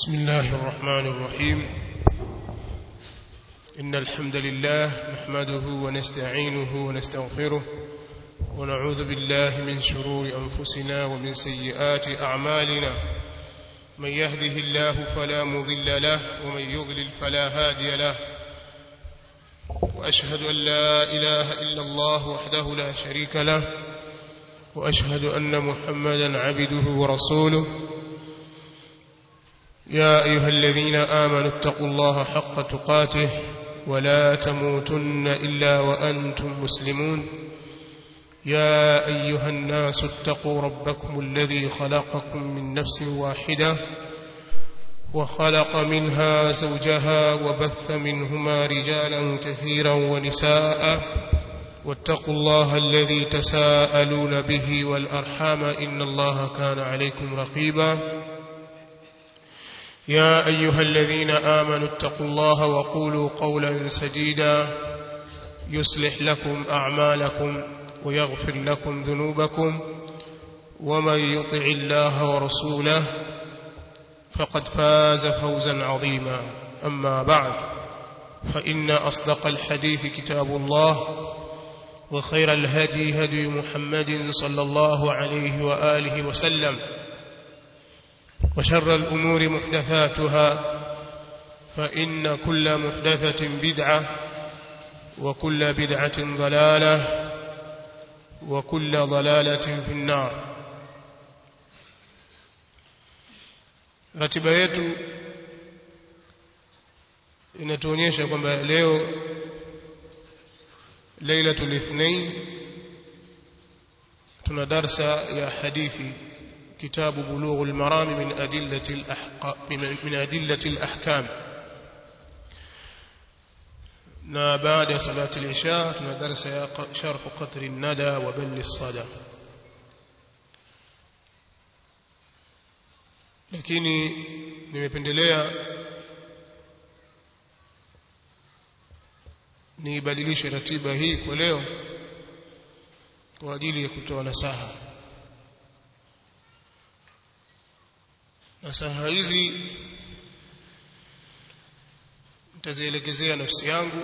بسم الله الرحمن الرحيم إن الحمد لله نحمده ونستعينه ونستغفره ونعوذ بالله من شرور أنفسنا ومن سيئات أعمالنا من يهده الله فلا مضل له ومن يضلل فلا هادي له وأشهد أن لا إله إلا الله وحده لا شريك له وأشهد أن محمدا عبده ورسوله يا أيها الذين آمنوا اتقوا الله حق تقاته ولا تموتن إلا وأنتم مسلمون يا أيها الناس اتقوا ربكم الذي خلقكم من نفس واحدة وخلق منها زوجها وبث منهما رجالا كثيرا ونساء واتقوا الله الذي تساءلون به والأرحام إن الله كان عليكم رقيبا يا أيها الذين آمنوا اتقوا الله وقولوا قولا سديدا يصلح لكم أعمالكم ويغفر لكم ذنوبكم ومن يطع الله ورسوله فقد فاز فوزا عظيما أما بعد فإن أصدق الحديث كتاب الله وخير الهدي هدي محمد صلى الله عليه وآله وسلم وشر الأمور محدثاتها فإن كل محدثة بدعة وكل بدعة ضلالة وكل ضلالة في النار ratiba yetu inatuonyesha kwamba leo lailatul ithnain tuna darsa ya hadithi kitabu bulughul marami min adillati al min adillati al-ahkam na baada ya salati al-isha tuna darsa ya sharh qatr an-nada wa bal as-sada lakini nimependelea niibadilishe ratiba hii kwa leo kwa ajili ya kutoa nasaha nasaha hizi nitazielekezea nafsi yangu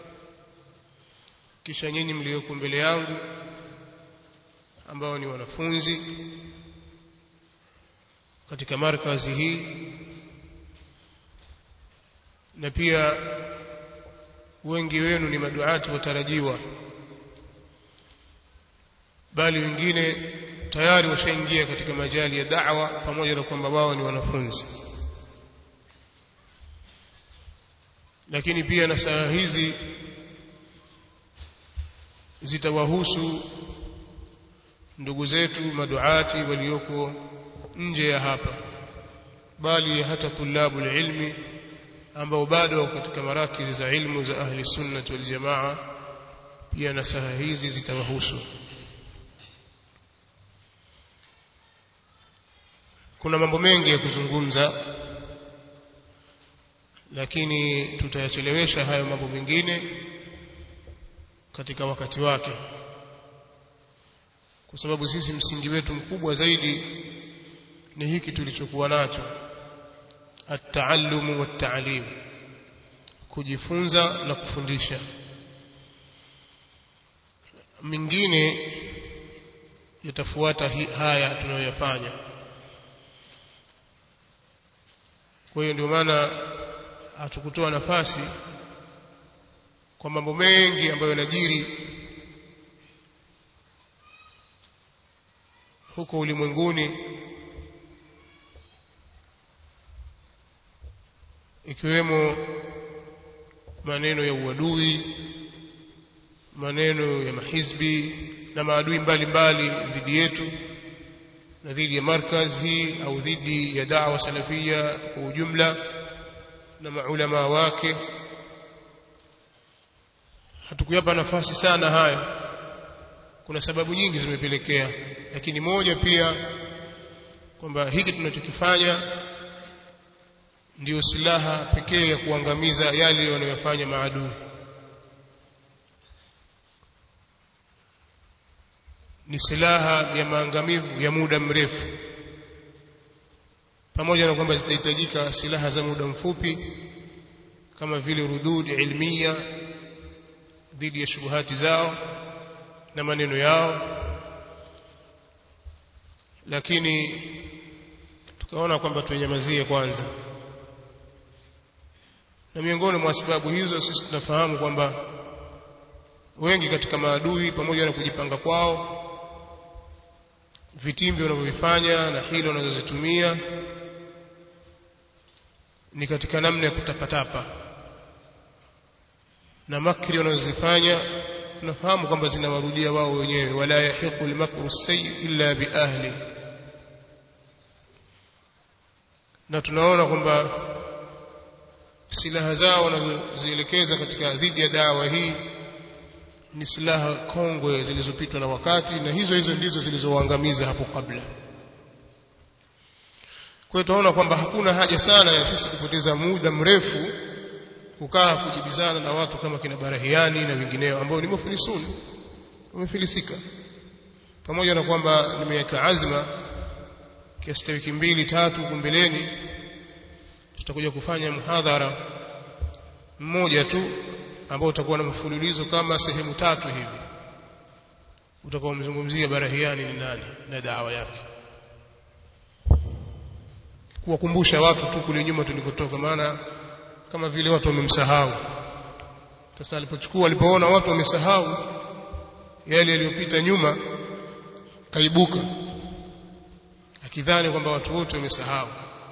kisha nyinyi mlioko mbele yangu ambao ni wanafunzi katika markazi hii na pia wengi wenu ni maduati watarajiwa bali wengine tayari washaingia katika majali ya da'wa pamoja na kwamba wao ni wanafunzi lakini pia na saa hizi zitawahusu ndugu zetu maduati walioko nje ya hapa bali hata tulabu ilmi ambao bado wako katika marakizi za ilmu za ahli sunna wal jamaa pia na saa hizi zitawahusu kuna mambo mengi ya kuzungumza lakini tutayachelewesha hayo mambo mengine katika wakati wake kwa sababu sisi msingi wetu mkubwa zaidi ni hiki tulichokuwa nacho at-taallumu wat-ta'lim kujifunza na kufundisha mingine yatafuata haya tunayoyafanya kwa hiyo ndio maana hatukutoa nafasi kwa mambo mengi ambayo yanajiri huko ulimwenguni ikiwemo maneno ya uadui maneno ya mahizbi na maadui mbalimbali dhidi yetu na dhidi ya markaz hii au dhidi ya da'wa salafia kwa ujumla na maulama wake hatukuyapa nafasi sana hayo kuna sababu nyingi zimepelekea lakini moja pia kwamba hiki tunachokifanya ndiyo silaha pekee ya kuangamiza yale wanayofanya maadui ni silaha ya maangamivu ya muda mrefu pamoja na kwamba zitahitajika silaha za muda mfupi kama vile rudud ilmia dhidi ya shubuhati zao na maneno yao lakini tukaona kwamba tunyamazie kwanza na miongoni mwa sababu hizo sisi tunafahamu kwamba wengi katika maadui pamoja na kujipanga kwao vitimbi wanavyovifanya na hilo wanazozitumia ni katika namna ya kutapatapa na makri wanazozifanya tunafahamu kwamba zinawarudia wao wenyewe wala yahiqu almakru sayyi illa biahli na tunaona kwamba silaha zao wanazozielekeza katika dhidi ya dawa hii ni silaha kongwe zilizopitwa na wakati na hizo hizo ndizo zilizowaangamiza hapo kabla kwa hiyo tunaona kwamba hakuna haja sana ya sisi kupoteza muda mrefu kukaa kujibizana na watu kama kina Barahiani na wengineo ambao ni mufilisuni wamefilisika pamoja na kwamba nimeweka azma kiasi wiki mbili tatu huko mbeleni tutakuja kufanya mhadhara mmoja tu ambao utakuwa na mfululizo kama sehemu tatu hivi utakuwa umezungumzia Barahiani ni nani na dawa yake kuwakumbusha watu tu kule nyuma tulikotoka maana kama vile watu wamemsahau sasa alipochukua alipoona watu wamesahau yale yaliyopita nyuma kaibuka akidhani kwamba watu wote wamesahau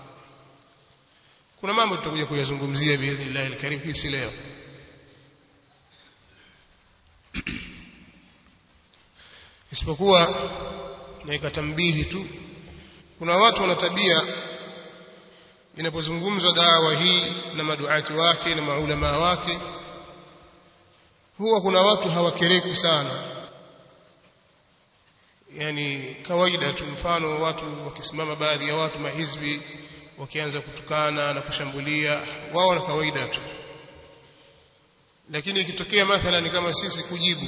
kuna mambo tutakuja kuyazungumzia biidhnillah alkarim hii si leo isipokuwa na ikatambihi tu kuna watu wana tabia inapozungumzwa dawa hii na maduati wake na maulama wake huwa kuna watu hawakereki sana yani kawaida tu mfano watu wakisimama baadhi ya watu mahizbi wakianza kutukana na kushambulia wao na kawaida tu lakini ikitokea mathalan kama sisi kujibu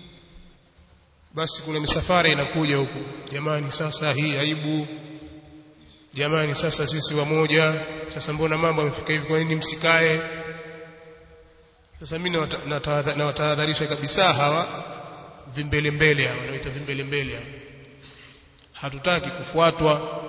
basi kuna misafara inakuja huku jamani sasa hii aibu jamani sasa sisi wamoja sasa mbona mambo yamefika hivi kwa nini msikae sasa mimi nawatahadharisha kabisa hawa vimbele mbele hawa wanaita vimbele mbele hawa hatutaki kufuatwa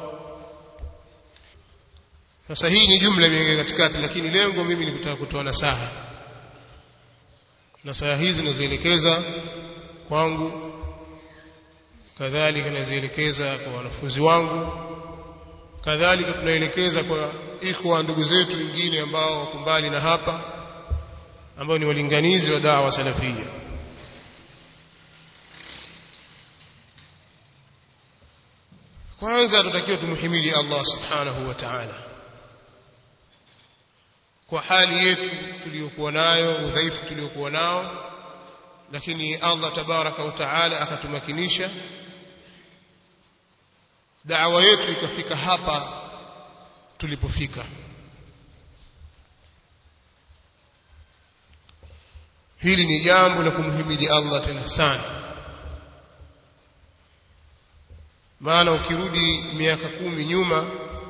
sasa hii ni jumla imeingia katikati lakini lengo mimi ni kutaka kutoa nasaha nasaha hizi nazielekeza kwangu kadhalika nazielekeza kwa wanafunzi wangu kadhalika tunaelekeza kwa ikhwa ndugu zetu wengine ambao wako mbali na hapa ambao ni walinganizi wa dawa salafia kwanza tutakiwa tumhimidi Allah subhanahu wa ta'ala kwa hali yetu tuliyokuwa nayo udhaifu tuliokuwa nao lakini Allah tabaraka wa taala akatumakinisha da'wa yetu ikafika hapa tulipofika hili ni jambo la kumhimidi Allah tena sana maana ukirudi miaka kumi nyuma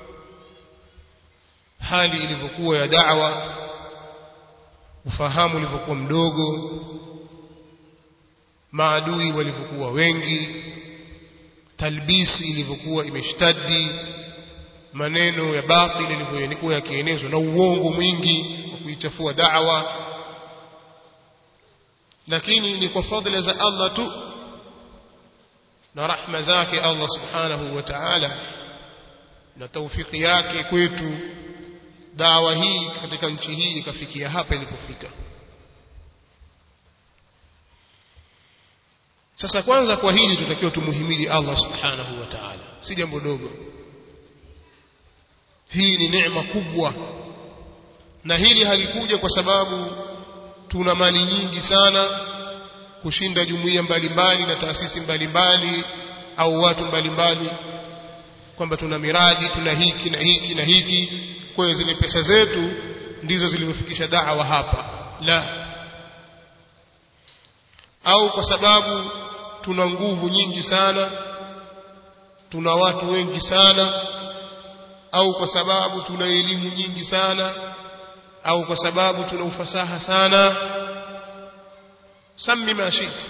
hali ilivyokuwa ya da'wa ufahamu ulivyokuwa mdogo maadui walivyokuwa wengi talbisi ilivyokuwa imeshtadi maneno ya batili yalivyokuwa yakienezwa na uongo mwingi wa kuichafua da'wa lakini ni kwa fadhila za Allah tu na rahma zake Allah subhanahu wa ta'ala na taufiki yake kwetu dawa hii katika nchi hii ikafikia hapa ilipofika sasa kwanza kwa hili tutakiwa tumuhimidi Allah subhanahu wa ta'ala si jambo dogo hii ni neema kubwa na hili halikuja kwa sababu tuna mali nyingi sana kushinda jumuiya mbalimbali na taasisi mbalimbali au watu mbalimbali kwamba tuna miradi tuna hiki na hiki na hiki kwa hiyo zile pesa zetu ndizo zilizofikisha da'wa hapa la au kwa sababu tuna nguvu nyingi sana tuna watu wengi sana au kwa sababu tuna elimu nyingi sana au kwa sababu tuna ufasaha sana sami ma shita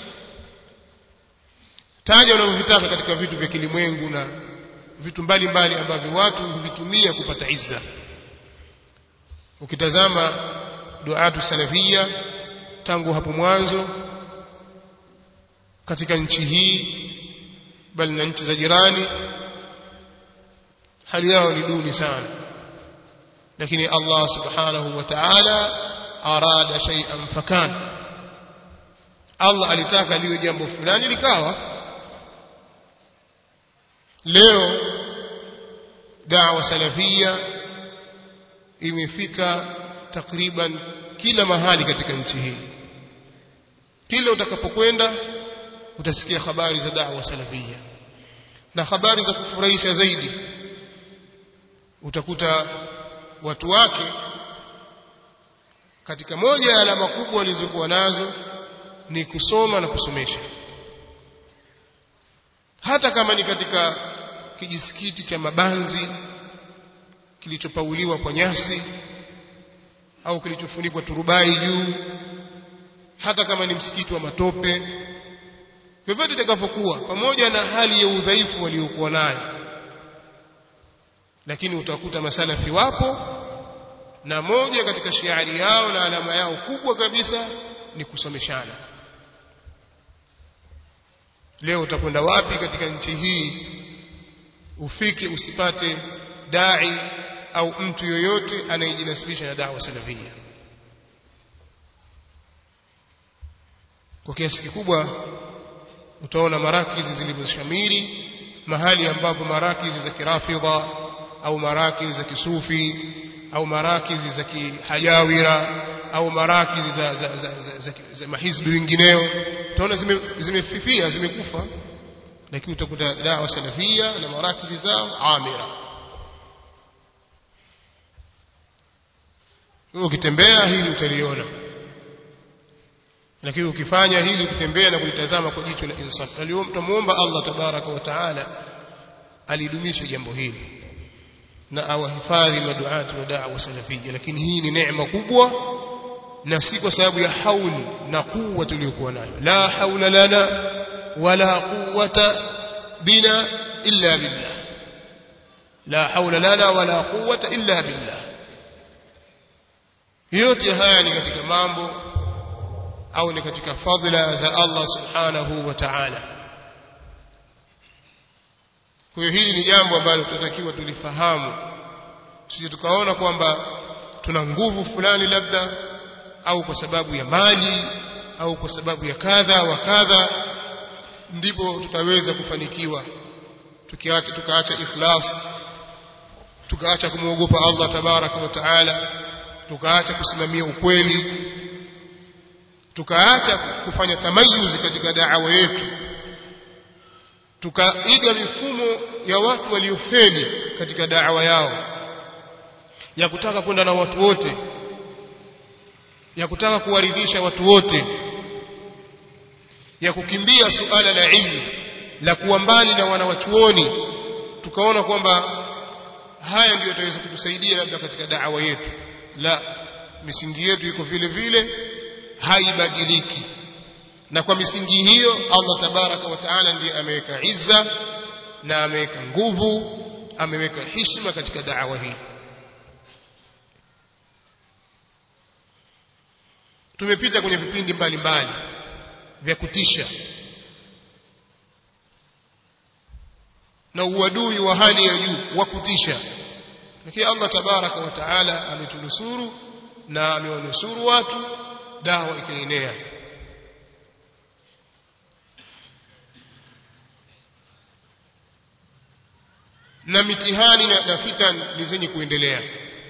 taja unavyovitaka katika vitu vya kilimwengu na vitu mbalimbali ambavyo watu huvitumia kupata izza ukitazama duatu salafia tangu hapo mwanzo katika nchi hii bali na nchi za jirani hali yao ni duni sana lakini Allah subhanahu wa ta'ala arada shay'an fakan Allah alitaka liwe jambo fulani likawa leo da'wa salafia imefika takriban kila mahali katika nchi hii kila utakapokwenda utasikia habari za da'wa salafia na habari za kufurahisha zaidi utakuta watu wake katika moja ya alama kubwa walizokuwa nazo ni kusoma na kusomesha hata kama ni katika kijisikiti cha mabanzi kilichopauliwa kwa nyasi au kilichofunikwa turubai juu hata kama ni msikiti wa matope vyovyote itakavyokuwa pamoja na hali ya udhaifu waliokuwa nayo lakini utakuta masalafi wapo na moja katika shiari yao na alama yao kubwa kabisa ni kusomeshana leo utakwenda wapi katika nchi hii ufike usipate dai au mtu yoyote anayejinasibisha na dawa salafia kwa kiasi kikubwa utaona marakizi zilivyoshamiri mahali ambapo marakizi za kirafidha au marakizi za kisufi au marakizi za kihajawira au marakizi za, za, za, za, za, za mahizbi wengineo utaona zimefifia zime zimekufa lakini utakuta dawa salafia na marakizi zao amira ukitembea hili utaliona lakini ukifanya hili ukitembea na kulitazama kwa jicho la insaf tumuomba Allah tabaraka wa taala alidumisha jambo hili na awahifadhi maduati wa da'wa salafia lakini hii ni neema kubwa na si kwa sababu ya hauli na kuwa tuliyokuwa nayo la haula lana wala quwwata bina illa billah la haula lana wala quwwata illa billah yote haya ni katika mambo au ni katika fadhila za Allah subhanahu wa ta'ala kwa hiyo hili ni jambo ambalo tunatakiwa tulifahamu sije tukaona kwamba tuna nguvu fulani labda au kwa sababu ya mali au kwa sababu ya kadha wa kadha ndipo tutaweza kufanikiwa tukiacha tukaacha ikhlas tukaacha kumwogopa Allah tabaraka wa taala tukaacha kusimamia ukweli tukaacha kufanya tamayuzi katika da'wa yetu tukaiga mifumo ya watu waliofeli katika da'wa yao ya kutaka kwenda na watu wote ya kutaka kuwaridhisha watu wote ya kukimbia suala la ilmu la kuwa mbali na wanawachuoni tukaona kwamba haya ndiyo yataweza kutusaidia labda katika da'wa yetu la misingi yetu iko vile vile haibadiliki na kwa misingi hiyo Allah tabaraka wa taala ndiye ameweka izza na ameweka nguvu ameweka heshima katika da'wa hii tumepita kwenye vipindi mbalimbali vya kutisha na uadui wa hali ya juu wa kutisha lakini Allah tabaraka wa taala ametunusuru na amewanusuru watu dawa ikaenea na mitihani na, na fitan ni zenye kuendelea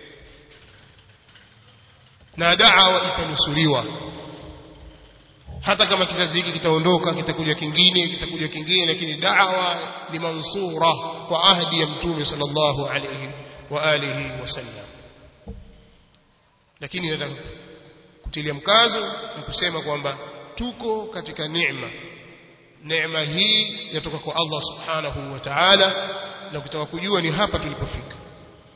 na da'wa itanusuriwa hata kama kizazi hiki kitaondoka kitakuja kingine kitakuja kingine lakini da'wa ni mansura kwa ahdi ya mtume sallallahu alayhi wa alihi wasallam lakini nataka kutilia mkazo na kusema kwamba tuko katika neema neema hii yatoka kwa Allah subhanahu wa ta'ala na kutaka kujua ni hapa tulipofika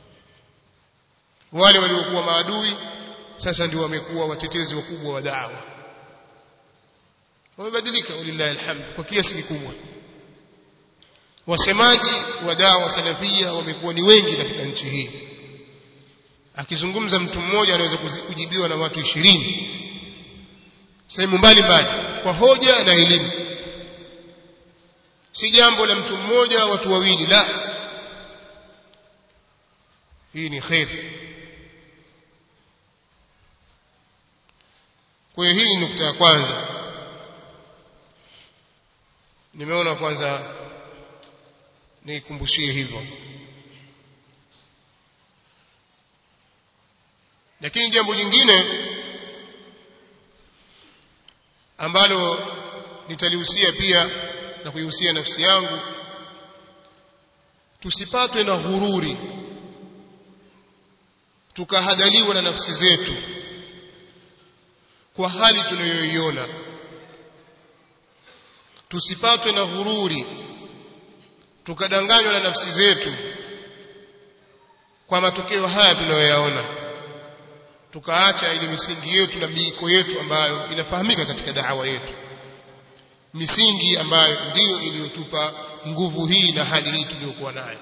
wale waliokuwa maadui sasa ndio wamekuwa watetezi wakubwa wa da'wa wamebadilika walillahi alhamd kwa kiasi kikubwa wasemaji wa dawa salafia wamekuwa ni wengi katika nchi hii akizungumza mtu mmoja anaweza kujibiwa na watu ishirini sehemu mbalimbali kwa hoja na elimu si jambo la mtu mmoja watu wawili la hii ni kheri kwa hiyo hii ni nukta ya kwanza nimeona kwanza nikumbushie hivyo lakini jambo jingine ambalo nitalihusia pia na kuihusia nafsi yangu tusipatwe na ghururi tukahadaliwa na nafsi zetu kwa hali tunayoiona tusipatwe na ghururi tukadanganywa na nafsi zetu kwa matokeo haya tunayoyaona tukaacha ile misingi yetu na miiko yetu ambayo inafahamika katika da'wa yetu misingi ambayo ndiyo iliyotupa nguvu hii na hali hii tuliyokuwa nayo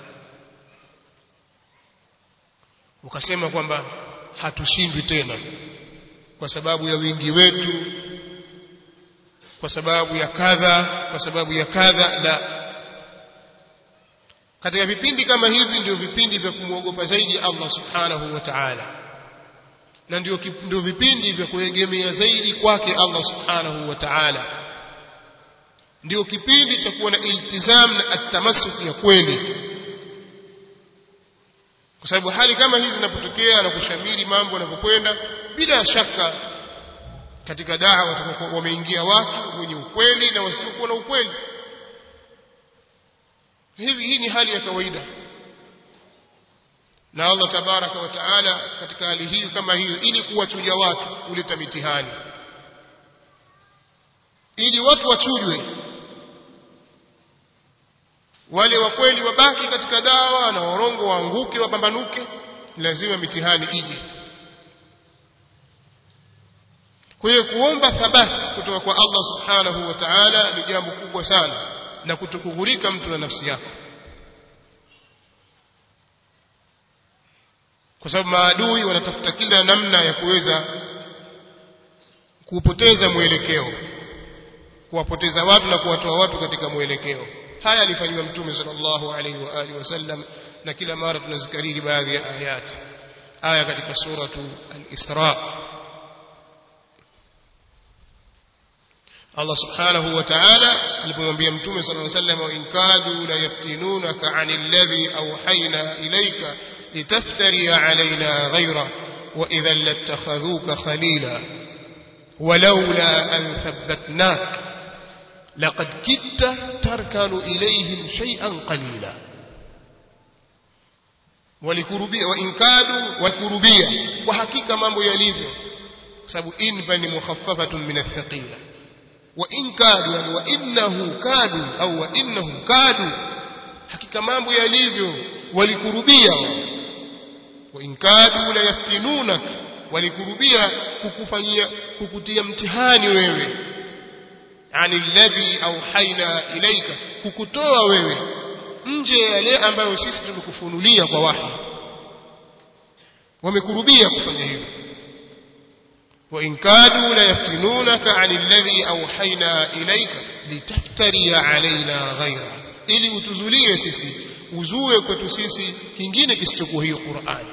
ukasema kwamba hatushindwi tena kwa sababu ya wingi wetu kwa sababu ya kadha kwa sababu ya kadha la katika vipindi kama hivi ndio vipindi vya kumwogopa zaidi Allah subhanahu wa ta'ala na ndio ndio vipindi vya kuegemea zaidi kwake Allah subhanahu wa ta'ala ndio kipindi cha kuwa na iltizam na atamasuk ya kweli kwa sababu hali kama hizi zinapotokea na kushamiri mambo yanavyokwenda bila shaka katika dawa wameingia watu wenye ukweli na wasiokuwa na ukweli hivi hii ni hali ya kawaida na Allah tabaraka wa taala katika hali hii kama hiyo ili kuwachuja watu kuleta mitihani ili watu wachujwe wale wa kweli wabaki katika dawa na warongo waanguke wapambanuke lazima mitihani ije kwa hiyo kuomba thabati kutoka kwa Allah subhanahu wa ta'ala ni jambo kubwa sana na kutokughurika mtu na nafsi yako kwa sababu maadui wanatafuta kila namna ya kuweza kupoteza mwelekeo kuwapoteza watu na kuwatoa watu katika mwelekeo haya alifanywa mtume sallallahu alaihi wa alihi wasallam na kila mara tunazikariri baadhi ya ayati aya katika suratu al-Isra Allah subhanahu wa ta'ala alipomwambia mtume sallallahu alaihi wasallam in kadu la yaftinunaka 'anil ladhi awhayna ilayka litaftari 'alaina ghayra wa idhan lattakhadhuka khalila ولولا أن ثبتناك لقد كدت تركن إليهم شيئا قليلا walikurubia wa inkadu wakurubia kwa hakika mambo yalivyo sababu in ni mukhaffafatun min athqila wa inkadu yani wa innahu kadu au wa innahum kadu hakika mambo yalivyo walikurubia wa inkadu la yaftinunak walikurubia kukufanyia kukutia mtihani wewe ani alladhi auhaina ilaika kukutoa wewe nje ya yale ambayo sisi tumekufunulia kwa wahi wamekurubia kufanya hivyo wa in kadu la yaftinunaka ani alladhi auhaina ilaika litaftari alaina ghaira ili utuzulie sisi uzue kwetu sisi kingine kisichokuwa hiyo Qur'ani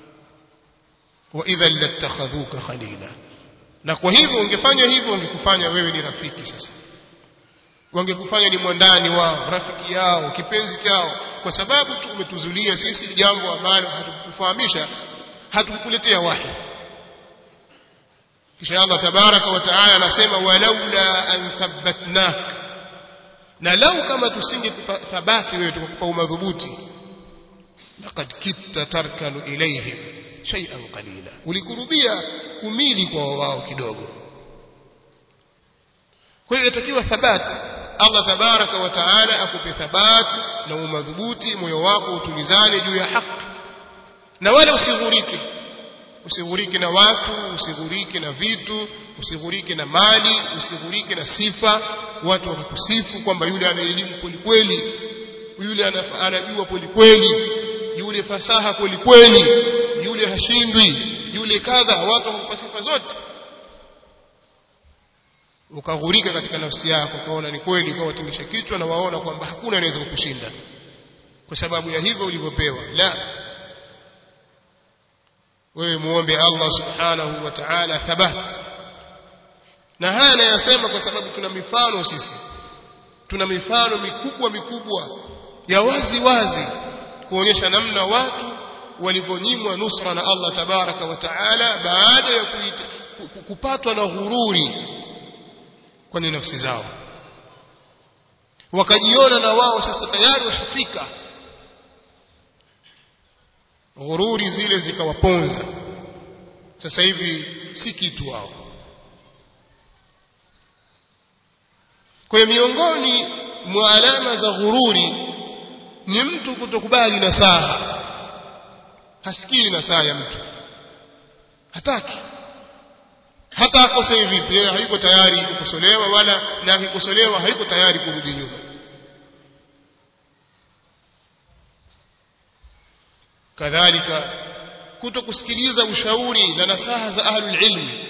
wa idhan latakhadhuka khalila na kwa hivyo ungefanya hivyo ungekufanya wewe ni rafiki sasa wangekufanya ni mwandani wao rafiki yao kipenzi chao kwa sababu tu umetuzulia sisi jambo ambalo hatukufahamisha hatukukuletea wahi kisha Allah tabaraka wa taala anasema walaula an thabbatnak na lau kama tusinge thabati wewe tukakupa umadhubuti laqad kitta tarkanu ilayhim shay'an qalila ulikurubia kumili kwa wao kidogo kwa hiyo inatakiwa thabati Allah tabaraka wa taala akupe thabati na umadhubuti moyo wako utulizane juu ya haki na wala usighurike usighurike na watu usighurike na vitu usighurike na mali usighurike na sifa watu wakakusifu kwamba yule ana elimu kweli kweli yule anajua kweli kweli yule fasaha kweli kweli yule hashindwi yule kadha watu wakakupa sifa zote ukaghurika katika nafsi yako ukaona ni kweli kwa watingisha kichwa na waona kwamba hakuna anaweza kukushinda kwa sababu ya hivyo ulivyopewa la wewe muombe Allah subhanahu wa ta'ala thabat na haya nayasema kwa sababu tuna mifano sisi tuna mifano mikubwa mikubwa ya wazi wazi kuonyesha namna watu walivyonyimwa nusra na Allah tabaraka wa taala baada ya kuita, kupatwa na ghururi kwenye nafsi zao wakajiona na wao sasa tayari washafika ghururi zile zikawaponza sasa hivi si kitu wao kwa miongoni mwa alama za ghururi ni mtu kutokubali nasaha hasikii nasaha ya mtu hataki hata akosee vipi yeye hayuko tayari kukosolewa wala na akikosolewa hayuko tayari kurudi nyuma kadhalika kuto kusikiliza ushauri na nasaha za ahlul ilmi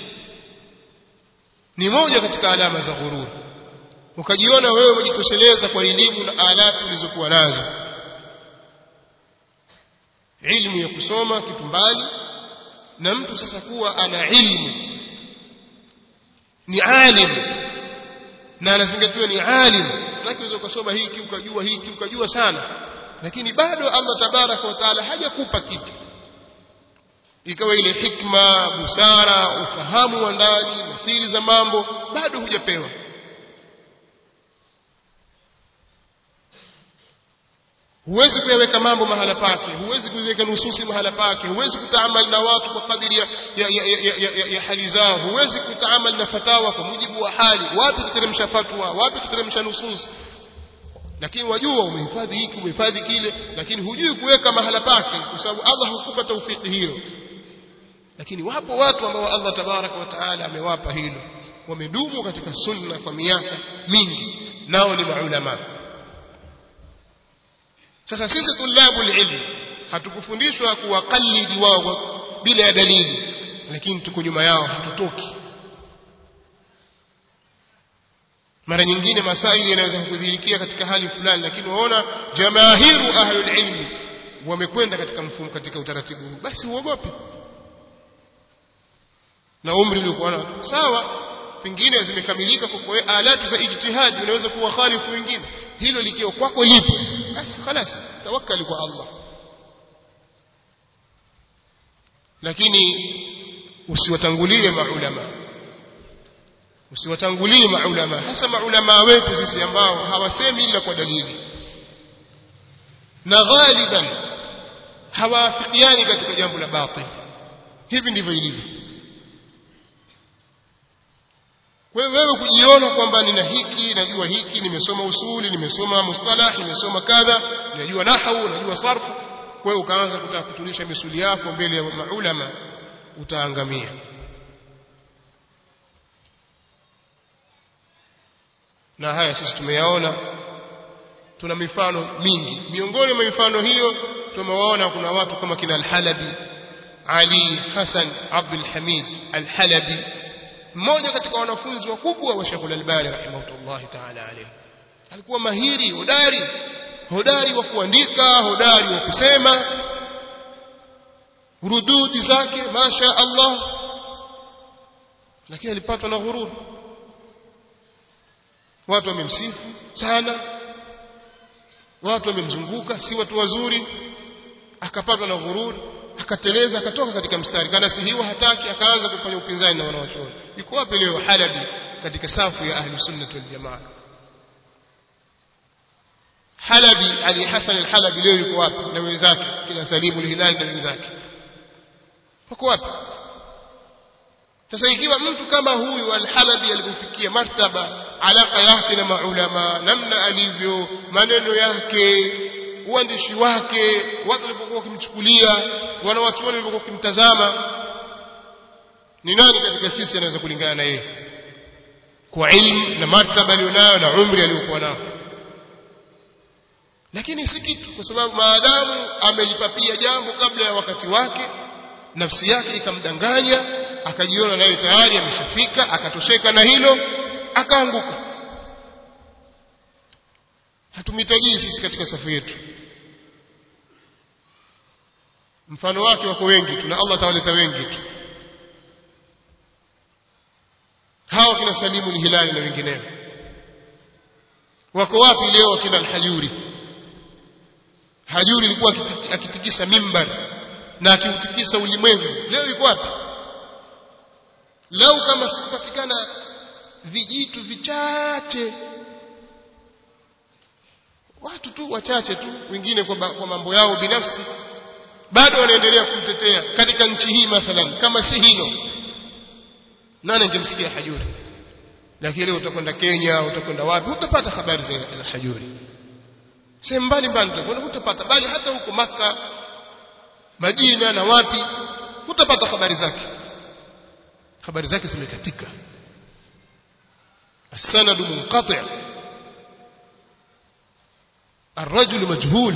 ni moja katika alama za ghururi ukajiona wewe umejitosheleza kwa elimu na alati ulizokuwa nazo ilmu ya kusoma kitu mbali na mtu sasa kuwa ana ilmu ni alim na anazingatiwa ni alim lakini unaweza ukasoma hiki ukajua hiki ukajua sana lakini bado Allah tabaraka wa taala hajakupa kitu ikawa ile hikma busara ufahamu wa ndani na siri za mambo bado hujapewa huwezi kuyaweka mambo mahala pake huwezi kuweka nususi mahala pake huwezi kutaamal na watu kwa kadiri ya, ya, ya, ya, ya, ya, ya hali zao huwezi kutaamal na fatawa kwa mujibu wa hali wapi tuteremsha fatwa wapi tuteremsha nususi lakini wajua umehifadhi hiki umehifadhi kile lakini hujui kuweka mahala pake kwa sababu Allah hukupa taufiki hiyo lakini wapo watu ambao Allah tabaraka wa taala amewapa hilo wamedumu katika sunna kwa miaka mingi nao ni maulama sasa sisi tulabu ilmi hatukufundishwa kuwaqallidi wao bila ya dalili lakini tuko nyuma yao hatutoki mara nyingine masaili yanaweza kudhihirikia katika hali fulani lakini waona jamaahiru ahlul ilmi wamekwenda katika mfumo katika utaratibu huu basi uogope na umri uliokuwa nao sawa pengine zimekamilika kwa kwa alatu za ijtihadi unaweza kuwa khalifu wengine hilo likiwa kwako lipo basi خلاص tawakkali kwa Allah lakini usiwatangulie maulama usiwatangulie maulama hasa maulama wetu sisi ambao hawasemi ila kwa dalili na ghaliban hawaafikiani katika jambo la batil hivi ndivyo ilivyo kwa hiyo wewe kujiona kwamba nina hiki najua hiki nimesoma usuli nimesoma mustalah nimesoma kadha najua nahwu najua sarfu kwa hiyo ukaanza kutaka kutunisha misuli yako mbele ya maulama utaangamia na haya sisi tumeyaona tuna mifano mingi miongoni mwa mifano hiyo tumewaona kuna watu kama kina al-Halabi Ali Hassan Abdul Hamid al-Halabi mmoja katika wanafunzi wakubwa wa Sheikh Al-Albani rahimahullah ta'ala alayhi alikuwa mahiri hodari hodari wa kuandika hodari wa kusema rududi zake masha Allah lakini alipatwa na ghurur watu wamemsifu sana watu wamemzunguka si watu wazuri akapatwa na ghurur akateleza akatoka katika mstari kana sihiwa hataki akaanza kufanya upinzani na wanawachuoni yuko wapi leo halabi katika safu ya ahli sunnah wal jamaa halabi ali hasan al-halabi leo yuko wapi na wenzake kina salimu al-hilali na wenzake wako wapi sasa ikiwa mtu kama huyu al-halabi alipofikia martaba alaka yake na maulama namna alivyo maneno yake uandishi wake watu walipokuwa wakimchukulia wanawachuoni walipokuwa wakimtazama ni nani katika sisi anaweza kulingana na yeye kwa ilmu na martaba alionayo na umri aliokuwa nao lakini si kitu kwa sababu maadamu amelipapia jambo kabla ya wakati wake nafsi yake ikamdanganya akajiona naye tayari ameshafika akatosheka na hilo akaanguka hatumhitajii sisi katika safu yetu mfano wake wako wengi tu na Allah atawaleta wengi tu hao kina Salimu ni Hilali na wengineo wako wapi leo kina Al-Hajuri Hajuri alikuwa akitikisa mimbar na akiutikisa ulimwengu leo yuko wapi leo kama sipatikana vijitu vichache watu tu wachache tu wengine kwa, kwa mambo yao binafsi bado wanaendelea kumtetea katika nchi hii mathalan kama si hilo nani angemsikia hajuri lakini leo utakwenda Kenya utakwenda wapi utapata habari za hajuri sehemu mbalimbali utakwenda utapata bali hata huko maka Madina na wapi utapata habari zake habari zake zimekatika السند منقطع الرجل مجهول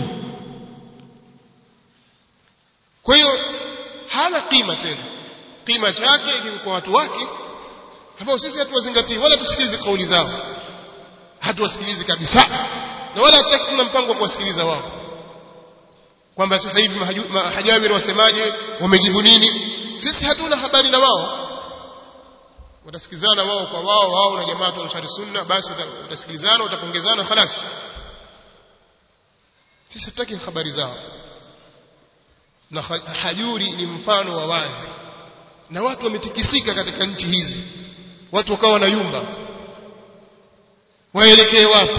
kwa hiyo hana kima tena kima chake kwa watu wake ambao sisi hatuwazingatii wala tusikilize kauli zao hatuwasikilizi kabisa na wala hatutaki tuna mpango wa kuwasikiliza wao kwamba sasa hivi mahajabiri wasemaje wamejibu nini sisi hatuna habari na wao watasikilizana wao kwa wao wao na jamaa wa Ansari Sunna basi utasikilizana utapongezana خلاص sisi hatutaki habari zao na hajuri ni mfano wa wazi na watu wametikisika katika nchi hizi watu wakawa na yumba waelekee wapi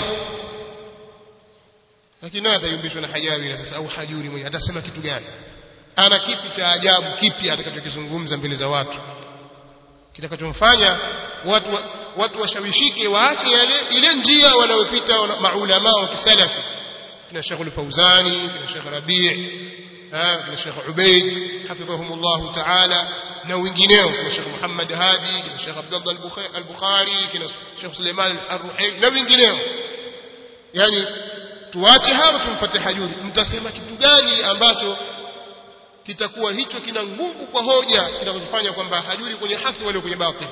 lakini naye atayumbishwa na hajabira sasa au hajuri mwenyewe atasema kitu gani ana kipi cha ajabu kipi atakachokizungumza mbele za watu kitakachomfanya watu watu washawishike waache yale ile njia wanayopita maulama wa kisalafi kina Sheikh al-Fauzani kina Sheikh Rabi' kina Sheikh Ubaid hafidhahumullah ta'ala na wengineo kina Sheikh Muhammad Hadi kina Sheikh Abdullah al-Bukhari kina Sheikh Suleiman al-Ruhaili na wengineo yani tuache hapo tumpate hajuri mtasema kitu gani ambacho kitakuwa hicho kina nguvu kwa hoja kitakufanya kwamba hajuri kwenye haki wale kwenye batil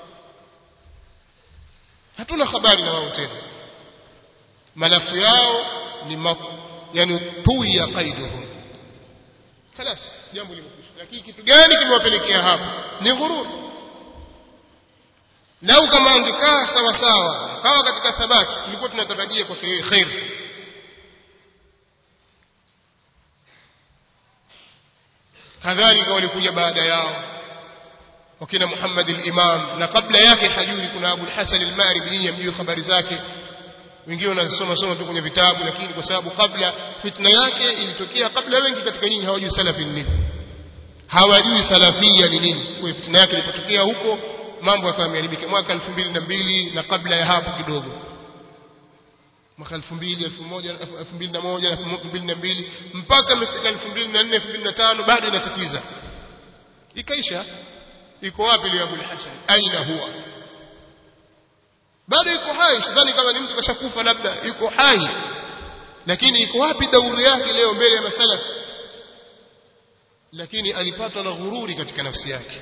hatuna habari na wao tena malafu yao ni ma, yani tuya qaiduhum خلاص jambo limekwisha lakini kitu gani kimewapelekea hapo ni ghurur lau kama angekaa sawa sawa kawa katika thabati tulikuwa tunatarajia kwa khair kadhalika walikuja baada yao wakina Muhammad al-Imam na kabla yake hajuri kuna Abu al-Hasan al-Maribi yamjui habari zake wengine wanasoma soma tu kwenye vitabu lakini kwa sababu kabla fitna yake ilitokea kabla wengi katika nyinyi hawajui salafi ni nini hawajui salafia ni nini kwa fitna yake ilipotokea huko mambo yakawa yameharibika mwaka 2002 na kabla ya hapo kidogo mwaka 2000 2001 2002 mpaka imefika 2004 2005 bado inatatiza ikaisha iko wapi leo Abu Hassan aina huwa bado iko hai sidhani kama ni mtu kashakufa labda yuko hai lakini iko wapi dauri yake leo mbele ya masala lakini alipatwa na ghururi katika nafsi yake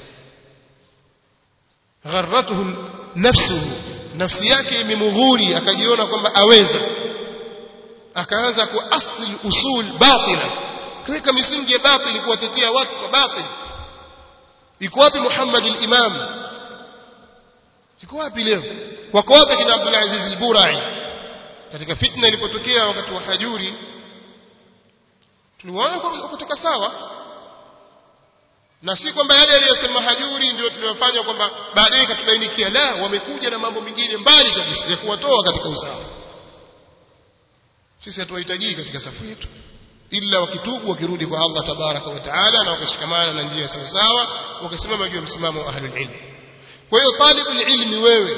gharratuhu nafsuhu nafsi yake imemghuri akajiona kwamba aweza akaanza kuasli usul batila kuweka misingi ya batili kuwatetea watu kwa batili iko wapi Muhammad al-Imam iko wapi leo wako wapi kina Abdul Aziz al-Burai katika fitna ilipotokea wakati wa hajuri tuliwaona kutoka sawa na si kwamba yale aliyosema hajuri ndio tuliyofanya kwamba baadaye katubainikia la wamekuja na mambo mengine mbali kabisa ya kuwatoa katika usawa sisi hatuwahitaji katika safu yetu ila wakitubu wakirudi kwa Allah tabaraka wa taala na wakashikamana na njia sawa sawa wakasimama juu ya msimamo wa ahlul ilm kwa hiyo talibul ilmi wewe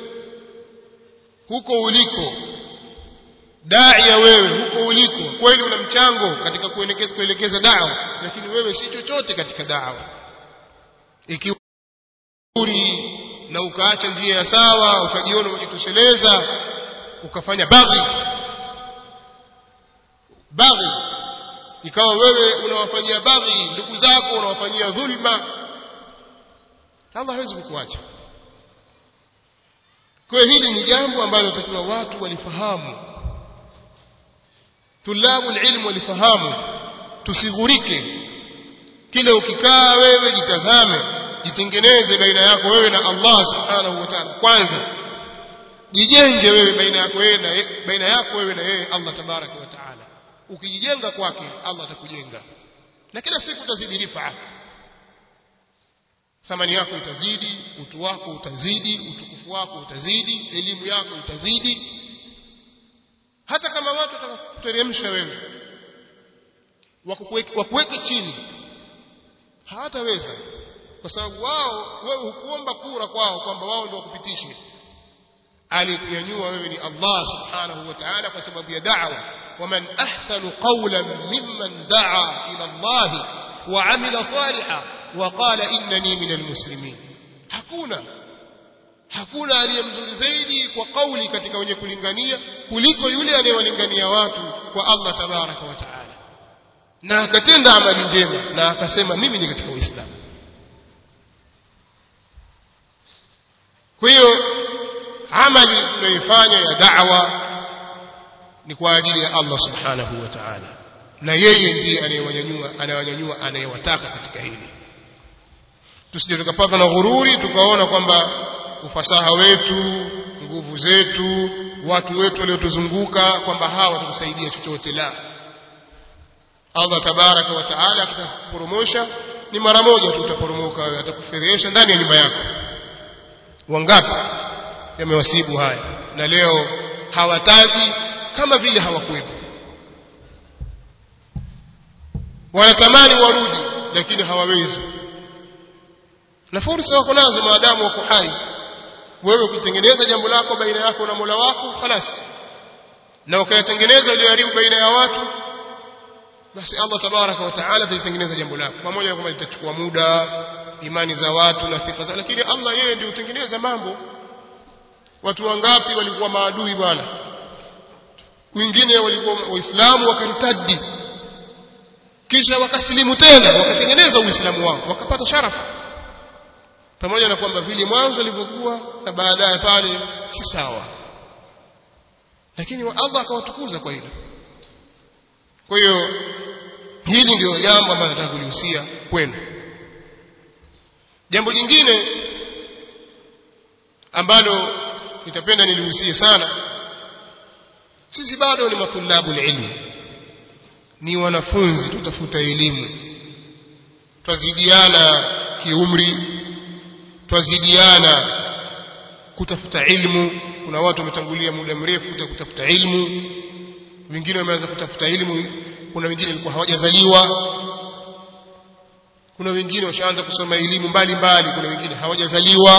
huko uliko daia wewe huko uliko kweli una mchango katika kuelekeza kuelekeza dawa lakini wewe si chochote katika dawa ikiwa ghururi na ukaacha njia ya sawa ukajiona umejitosheleza ukafanya baghi baghi ikawa wewe unawafanyia baghi ndugu zako unawafanyia dhulma Allah hawezi kukuacha kwa hiyo hili ni jambo ambalo takiwa watu walifahamu tulabu ilmu walifahamu tusighurike kile ukikaa wewe jitazame jitengeneze baina yako wewe na Allah subhanahu wa ta'ala kwanza jijenge wewe baina yako wewe na baina yako wewe na yeye Allah tabaraka wa ta'ala ukijijenga kwake Allah atakujenga na kila siku utazidi rifa thamani yako itazidi utu wako utazidi utukufu wako utazidi elimu yako itazidi hata kama watu watakuteremsha wewe wakuweke chini hawataweza kwa sababu wao wewe hukuomba kura kwao kwamba wao ndio wakupitishe alikunyanyua wewe ni Allah subhanahu wa ta'ala kwa sababu ya da'wa waman ahsanu qawlan mimman da'a ila Allah wa amila salihan wa qala innani minal muslimin hakuna hakuna aliye mzuri zaidi kwa kauli katika wenye kulingania kuliko yule anayewalingania watu kwa Allah tabaraka wa taala na akatenda amali njema na akasema mimi ni katika uislamu kwa hiyo amali tunayoifanya ya da'wa ni kwa ajili ya Allah subhanahu wa ta'ala na yeye ndiye anayewanyanyua anayewanyanyua anayewataka katika hili tusije tukapatwa na ghururi tukaona kwamba ufasaha wetu nguvu zetu watu wetu waliotuzunguka kwamba hawa watakusaidia chochote la Allah tabaraka wa taala akitakuporomosha ni mara moja tu utaporomoka wewe atakufedhesha ndani ya nyumba yako wangapi yamewasibu haya na leo hawataki kama vile hawakuwepo wanatamani warudi lakini hawawezi na fursa wako nazo maadamu wako hai wewe ukitengeneza jambo lako baina yako na Mola wako khalas na ukayatengeneza ulioharibu baina ya watu basi Allah tabaraka wa taala atatengeneza jambo lako pamoja na kwamba litachukua muda imani za watu na thika zao lakini Allah yeye ndiye hutengeneza mambo watu wangapi walikuwa maadui bwana wengine walikuwa waislamu wakaritadi kisha wakasilimu tena wakatengeneza uislamu wao wakapata sharafu pamoja na kwamba vile mwanzo ilivyokuwa na baadaye pale si sawa lakini Allah akawatukuza kwa hilo kwa hiyo hili ndio jambo ambalo nataka kulihusia kwenu jambo jingine ambalo nitapenda nilihusie sana sisi bado ni matulabu ilmu ni wanafunzi tutafuta elimu twazidiana kiumri twazidiana kutafuta ilmu kuna watu wametangulia muda mrefu kutafuta ilmu wengine wameanza kutafuta ilmu kuna wengine walikuwa hawajazaliwa kuna wengine washaanza kusoma elimu mbalimbali kuna wengine hawajazaliwa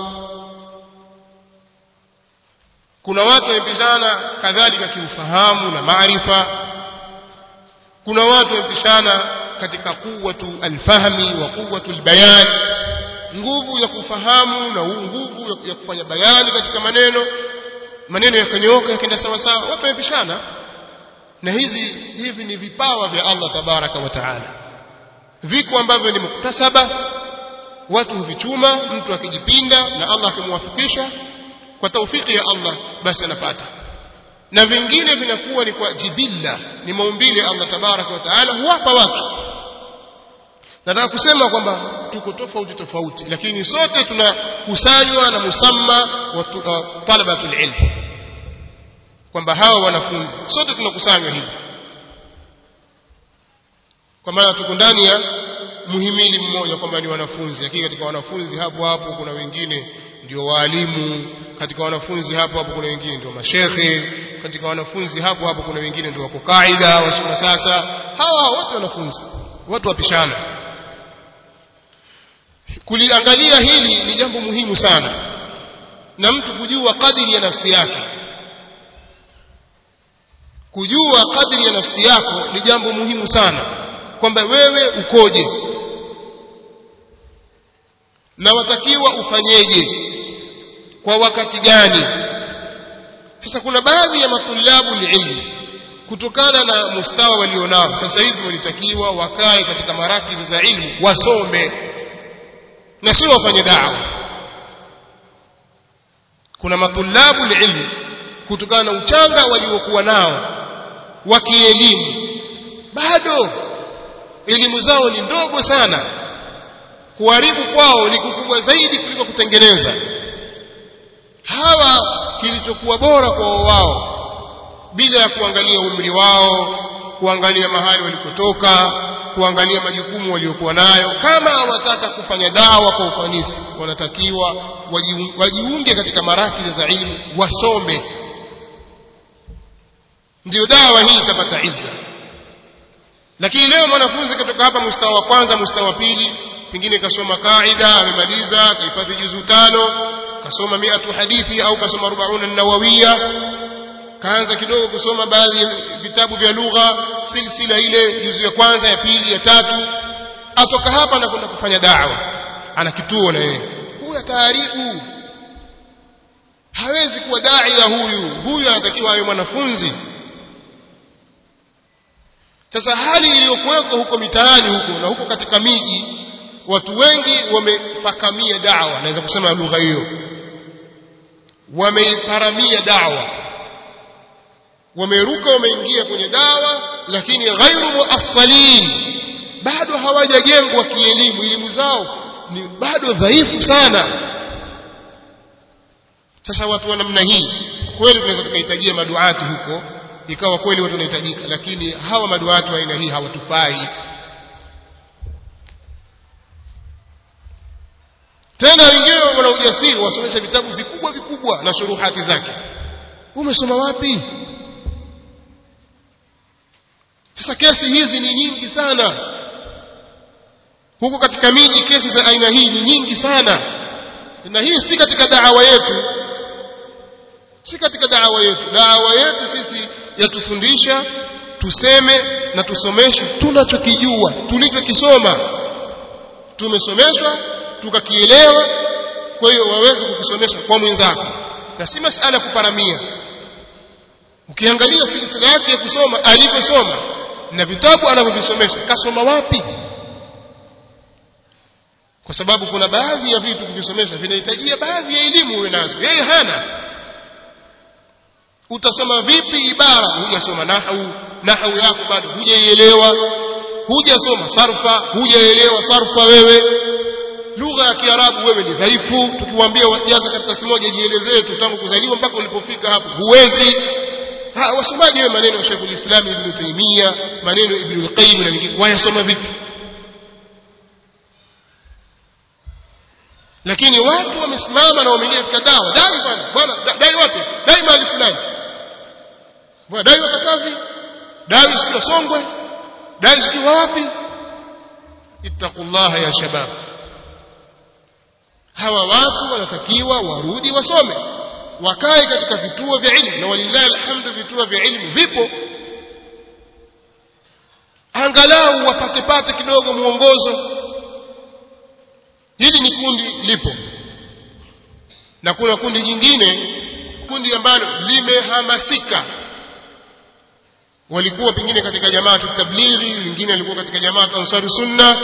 kuna watu wamepishana kadhalika kiufahamu na maarifa kuna watu wamepishana katika quwwatu alfahmi wa quwwatu albayan nguvu ya kufahamu na nguvu ya kufanya bayani katika maneno maneno yakanyooka yakaenda sawa sawa watu wamepishana na hizi hivi ni vipawa vya Allah tabaraka wa taala viko ambavyo ni muktasaba watu huvichuma mtu akijipinda na Allah akimwafikisha kwa taufiki ya Allah basi anapata na vingine vinakuwa ni kwa jibilla ni maumbile Allah tabaraka wa taala huwapa watu nataka kusema kwamba tuko tofauti tofauti lakini sote tunakusanywa na musamma wa uh, talabatul ilm kwamba hawa wanafunzi sote tunakusanywa hivi kwa maana tuko ndani ya muhimili mmoja kwamba ni wanafunzi lakini katika wanafunzi hapo hapo kuna wengine ndio waalimu katika wanafunzi hapo hapo kuna wengine ndio mashekhe katika wanafunzi hapo hapo kuna wengine ndio wako kaida wasoma sasa hawa wote wanafunzi watu wapishana kuliangalia hili ni jambo muhimu sana na mtu kujua kadiri ya nafsi yake kujua kadiri ya nafsi yako ni jambo muhimu sana kwamba wewe ukoje na watakiwa ufanyeje kwa wakati gani sasa kuna baadhi ya matulabu ilmu kutokana na mustawa walionao sasa hivi walitakiwa wakae katika marakizi za ilmu wasome na sio wafanye dawa kuna matulabu ilmu kutokana na uchanga waliokuwa nao wa kielimu bado elimu zao ni ndogo sana kuharibu kwao ni kukubwa zaidi kuliko kutengeneza hawa kilichokuwa bora kwa wao bila ya kuangalia umri wao kuangalia mahali walikotoka kuangalia majukumu waliokuwa nayo kama hawataka kufanya dawa kwa ufanisi wanatakiwa wajiunge katika marakizi za ilmu wasome ndio dawa hii itapata izza lakini leo mwanafunzi katoka hapa mustawa wa kwanza mustawa wa pili pengine kasoma kaida amemaliza kahifadhi juzu tano kasoma miatu hadithi au kasoma rubauna nawawiya kaanza kidogo kusoma baadhi ya vitabu vya lugha silsila ile juzu ya kwanza ya pili ya tatu atoka hapa na kwenda kufanya dawa ana kituo na yeye huyu ataharibu hawezi kuwa daia huyu huyu anatakiwa awe mwanafunzi sasa hali iliyokuweko huko mitaani huko na huko katika miji watu wengi wamefakamia dawa naweza kusema lugha hiyo wameifaramia dawa wameruka wameingia kwenye dawa lakini ghairu muassalin bado hawajajengwa kielimu elimu zao ni bado dhaifu sana sasa watu wa namna hii kweli tunaweza tukahitajia maduati huko ikawa kweli watu wanahitajika lakini hawa maduati wa aina hii hawatufai tena wengine wana ujasiri wasomesha vitabu vikubwa vikubwa na shuruhati zake umesoma wapi sasa kesi hizi ni nyingi sana huko katika miji kesi za aina hii ni nyingi sana na hii si katika daawa yetu si katika daawa yetu daawa yetu sisi yatufundisha tuseme na tusomeshe tunachokijua tulichokisoma tumesomeshwa tukakielewa kwa hiyo waweze kukusomesha kwa mwenzako na si masala kuparamia ukiangalia silsila yake ya kusoma alivyosoma na vitabu anavyovisomesha kasoma wapi kwa sababu kuna baadhi ya vitu kuvisomesha vinahitajia baadhi ya elimu uwe nazo yeye hana utasoma vipi ibara hujasoma nahwu nahwu yako bado hujaielewa hujasoma sarfa hujaelewa sarfa wewe lugha ya kiarabu wewe ni dhaifu tukiwaambia wajaza karatasi moja jielezee tu tangu kuzaliwa mpaka ulipofika hapo huwezi ha wasomaji wewe maneno ya Sheikh ulislam Ibn Taymiyyah maneno Ibn al-Qayyim na wengine wayasoma vipi lakini watu wamesimama na wameingia katika dawa dai bwana bwana dai wapi dai mahali fulani bwana dai wakatavi dai sikio songwe dai sikio wapi ittaqullaha ya shabab hawa watu wanatakiwa warudi wasome wakae katika vituo vya ilmu na walillahi alhamdu vituo vya ilmu vipo angalau wapate pate kidogo mwongozo hili ni kundi lipo na kuna kundi jingine kundi ambalo limehamasika walikuwa pengine katika jamaa tablighi wengine walikuwa katika jamaa ansari sunna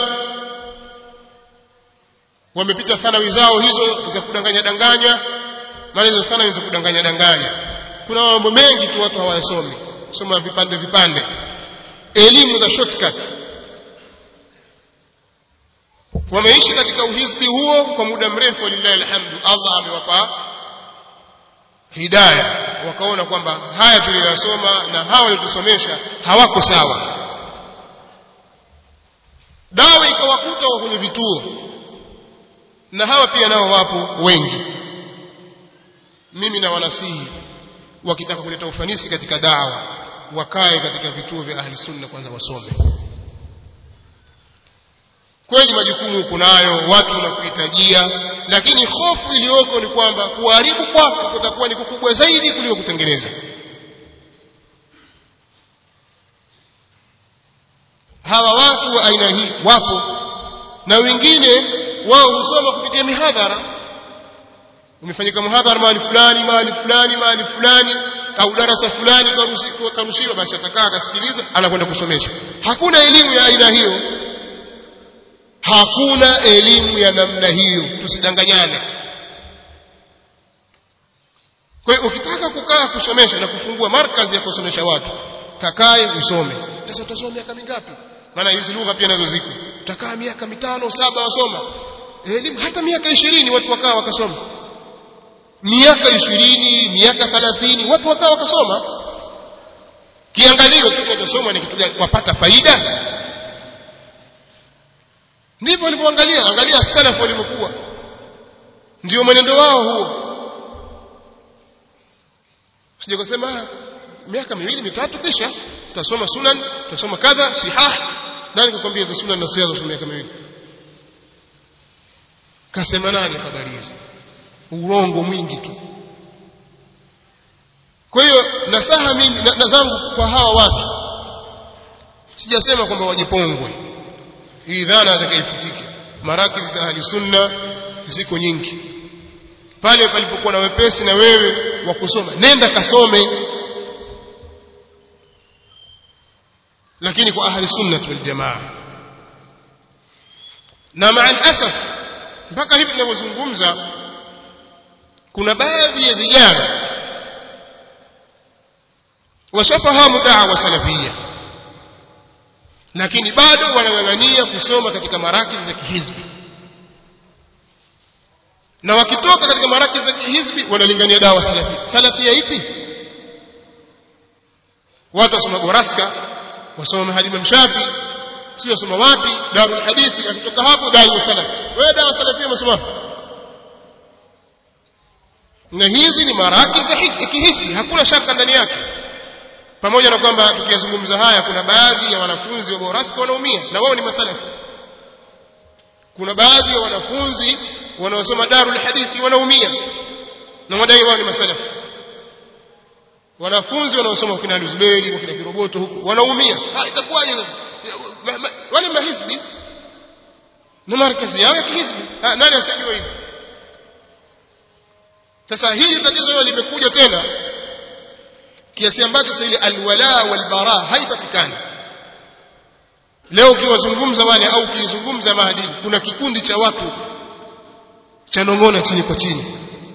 wamepita thanawi zao hizo za kudanganya danganya maana hizo thanawi za kudanganya danganya kuna mambo mengi tu watu hawayasomi soma vipande vipande elimu za shortcut wameishi katika uhizbi huo kwa muda mrefu walillahi alhamdu Allah amewapa hidayah wakaona kwamba haya tuliyosoma na hawa walitusomesha hawako sawa dawa ikawakuta wa kwenye vituo na hawa pia nao wapo wengi mimi na wanasihi wakitaka kuleta ufanisi katika dawa wakae katika vituo vya ahli sunna kwanza wasome kweli majukumu kunayo watu wanakuhitajia lakini hofu iliyoko ni kwamba kuharibu kwako kutakuwa ni kukubwa zaidi kuliko kutengeneza hawa watu wa aina hii wapo na wengine wao husoma kupitia mihadhara umefanyika muhadhara mahali fulani mahali fulani mahali fulani au darasa fulani karuhusiwa karushiwa basi atakaa akasikiliza anakwenda kusomesha hakuna elimu ya aina hiyo hakuna elimu ya namna hiyo tusidanganyane kwa hiyo ukitaka kukaa kusomesha na kufungua markazi ya kusomesha watu kakae usome sasa utasoma miaka mingapi maana hizi lugha pia nazo ziko utakaa miaka mitano saba wasoma elimu hata miaka ishirini watu wakaa wakasoma miaka ishirini miaka thalathini watu wakaa wakasoma kiangalio tu kinachosoma ni kitu gani wapata faida ndivyo walivyoangalia angalia salafu walivyokuwa ndio mwenendo wao huo sije kusema miaka miwili mitatu kisha tutasoma sunan tutasoma kadha sihah nani kukwambia hizo sunan na sihah za miaka miwili kasema nani habari hizi urongo mwingi tu kwa hiyo nasaha mimi na, na zangu kwa hawa watu sijasema kwamba wajipongwe hii dhana atakayefutike marakizi za ahli sunna ziko nyingi pale palipokuwa na wepesi na wewe wa kusoma nenda kasome lakini kwa ahli sunna wal jamaa na maa asaf mpaka hivi tunavyozungumza kuna baadhi ya vijana washafahamu da'wa salafia lakini bado wanang'ang'ania kusoma katika marakizi za kihizbi na wakitoka katika marakizi za kihizbi wanalingania dawa salafia salafia ipi watu wasoma goraska wasoma mahali mshafi sio wasoma wapi darul hadithi akitoka hapo dai salafi wewe dawa salafia umesoma na hizi ni maraki za kihisi hakuna shaka ndani yake pamoja na kwamba tukiyazungumza haya kuna baadhi ya wanafunzi wa Boraska wanaumia na wao ni masalafi kuna baadhi ya wanafunzi wanaosoma Darul Hadithi wanaumia na wadai wao ni masalafi wanafunzi wanaosoma kina Luzberi kina Kiroboto huko wanaumia ha itakuwaje sasa wale mahizbi na markazi yao ya kihizbi nani asijua hivyo sasa hili tatizo hilo limekuja tena kiasi ambacho sasa ile alwala walbara haipatikani leo ukiwazungumza wale au ukizungumza maadili kuna kikundi cha watu cha nong'ona chini kwa chini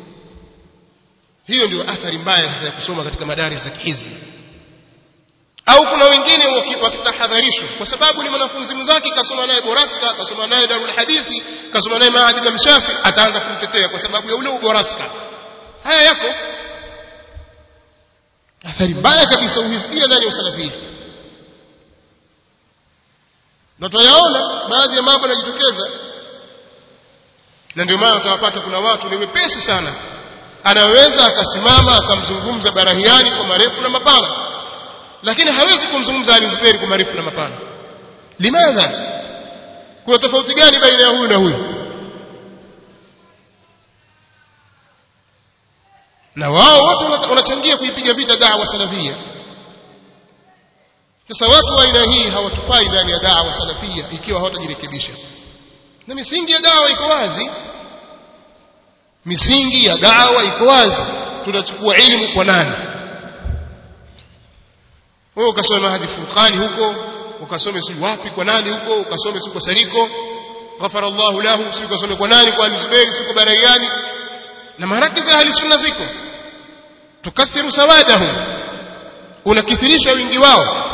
hiyo ndio athari mbaya sasa ya kusoma katika madari za kihizbi au kuna wengine wakitahadharishwa kwa sababu ni mwanafunzi mzake kasoma naye boraska kasoma naye darul hadithi kasoma naye maadili mshafi ataanza kumtetea kwa sababu ya ule uboraska haya yako athari mbaya kabisa uhisikia ndani ya usalafia na tunayaona baadhi ya mambo yanajitokeza na ndio maana utawapata kuna watu ni wepesi sana anaweza akasimama akamzungumza barahiani kwa marefu na mapana lakini hawezi kumzungumza alizuberi kwa marefu na mapana limadha kuna tofauti gani baina ya huyu na huyu na wao wote wanachangia kuipiga vita da'wa salafia sasa watu wa aina hii hawatufai ndani ya da'wa salafia ikiwa hawatajirekebisha na misingi ya dawa iko wazi misingi ya dawa iko wazi tunachukua elimu kwa nani wewe ukasoma hadi furqani huko ukasome si wapi kwa nani huko ukasome si kwa sariko ghafara Allahu lahu si ukasome kwa nani kwa Zubair si kwa Barayani na marakizi ahli sunna ziko tukathiru sawadahum unakithirisha wingi wao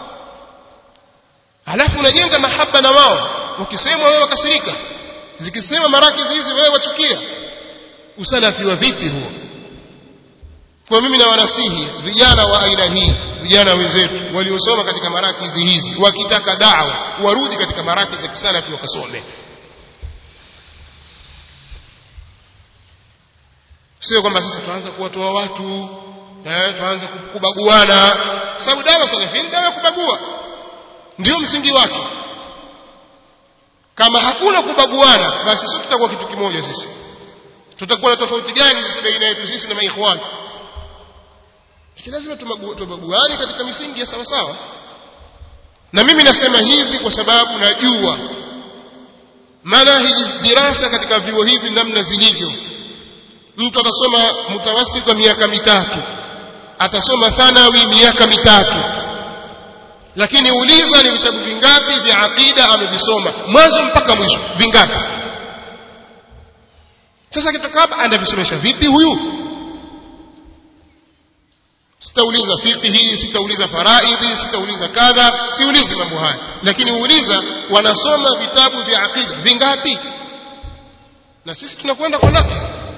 alafu unajenga mahaba na wao wakisema wewe wakasirika zikisema marakizi hizi wewe wachukia usalafi wa vipi huo kwa mimi na wanasihi vijana wa aina hii vijana wenzetu waliosoma katika marakizi hizi wakitaka dawa warudi katika marakizi za kisalafi wakasome sio kwamba sasa tuanza kuwatoa watu eh tuanze kubaguana sababu dawa salafini dawa ya kubagua ndio msingi wake kama hakuna kubaguana basi sisi tutakuwa kitu kimoja sisi tutakuwa na tofauti gani sisi baina yetu sisi na maikhwani lakini lazima tubaguane katika misingi ya sawa sawa na mimi nasema hivi kwa sababu najua manahiji dirasa katika vyuo hivi namna zilivyo mtu atasoma mutawasita miaka mitatu atasoma thanawi miaka mitatu lakini uliza ni vitabu vingapi vya aqida amevisoma mwanzo mpaka mwisho vingapi sasa kitoka hapa anavisomesha vipi huyu sitauliza fiqhi sitauliza faraidhi sitauliza kadha siulizi mambo haya lakini uuliza wanasoma vitabu vya aqida vingapi na sisi tunakwenda kwa nakli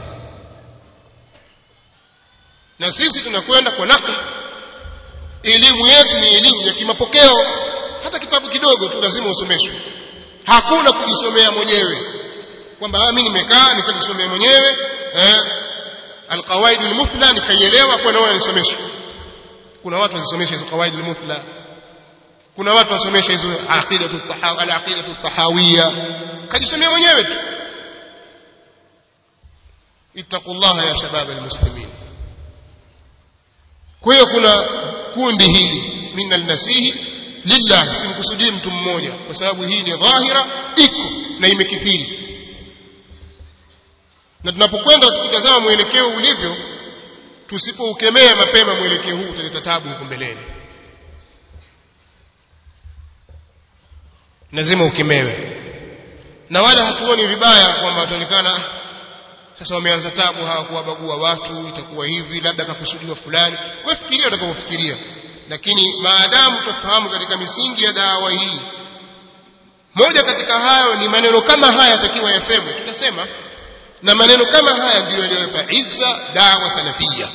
na sisi tunakwenda kwa nakli elimu yetu ni elimu ya kimapokeo hata kitabu kidogo tu lazima usomeshwe hakuna kujisomea mwenyewe kwamba mimi nimekaa nikajisomea mwenyewe eh alqawaid almuthla nikaielewa kwa naona nisomeshwe kuna watu wasomesha hizo qawaid almuthla kuna watu wasomesha hizo aqidatu tahawi alaqidatu tahawiyya kajisomea mwenyewe tu ittaqullaha ya shabab almuslimin kwa hiyo kuna kundi hili min alnasihi lillah simkusudii mtu mmoja kwa sababu hii ni dhahira iko na imekithiri na tunapokwenda tukitazama mwelekeo ulivyo tusipoukemea mapema mwelekeo huu utaleta tabu huko mbeleni lazima ukemewe na wala hatuoni vibaya kwamba wataonekana sasa wameanza tabu hawa kuwabagua watu itakuwa hivi labda kakusudiwa fulani wewe fikiria utakapofikiria lakini maadamu tufahamu katika misingi ya dawa hii moja katika hayo ni maneno kama haya yatakiwa yasemwe tutasema na maneno kama haya ndiyo yaliyopa izza dawa salafia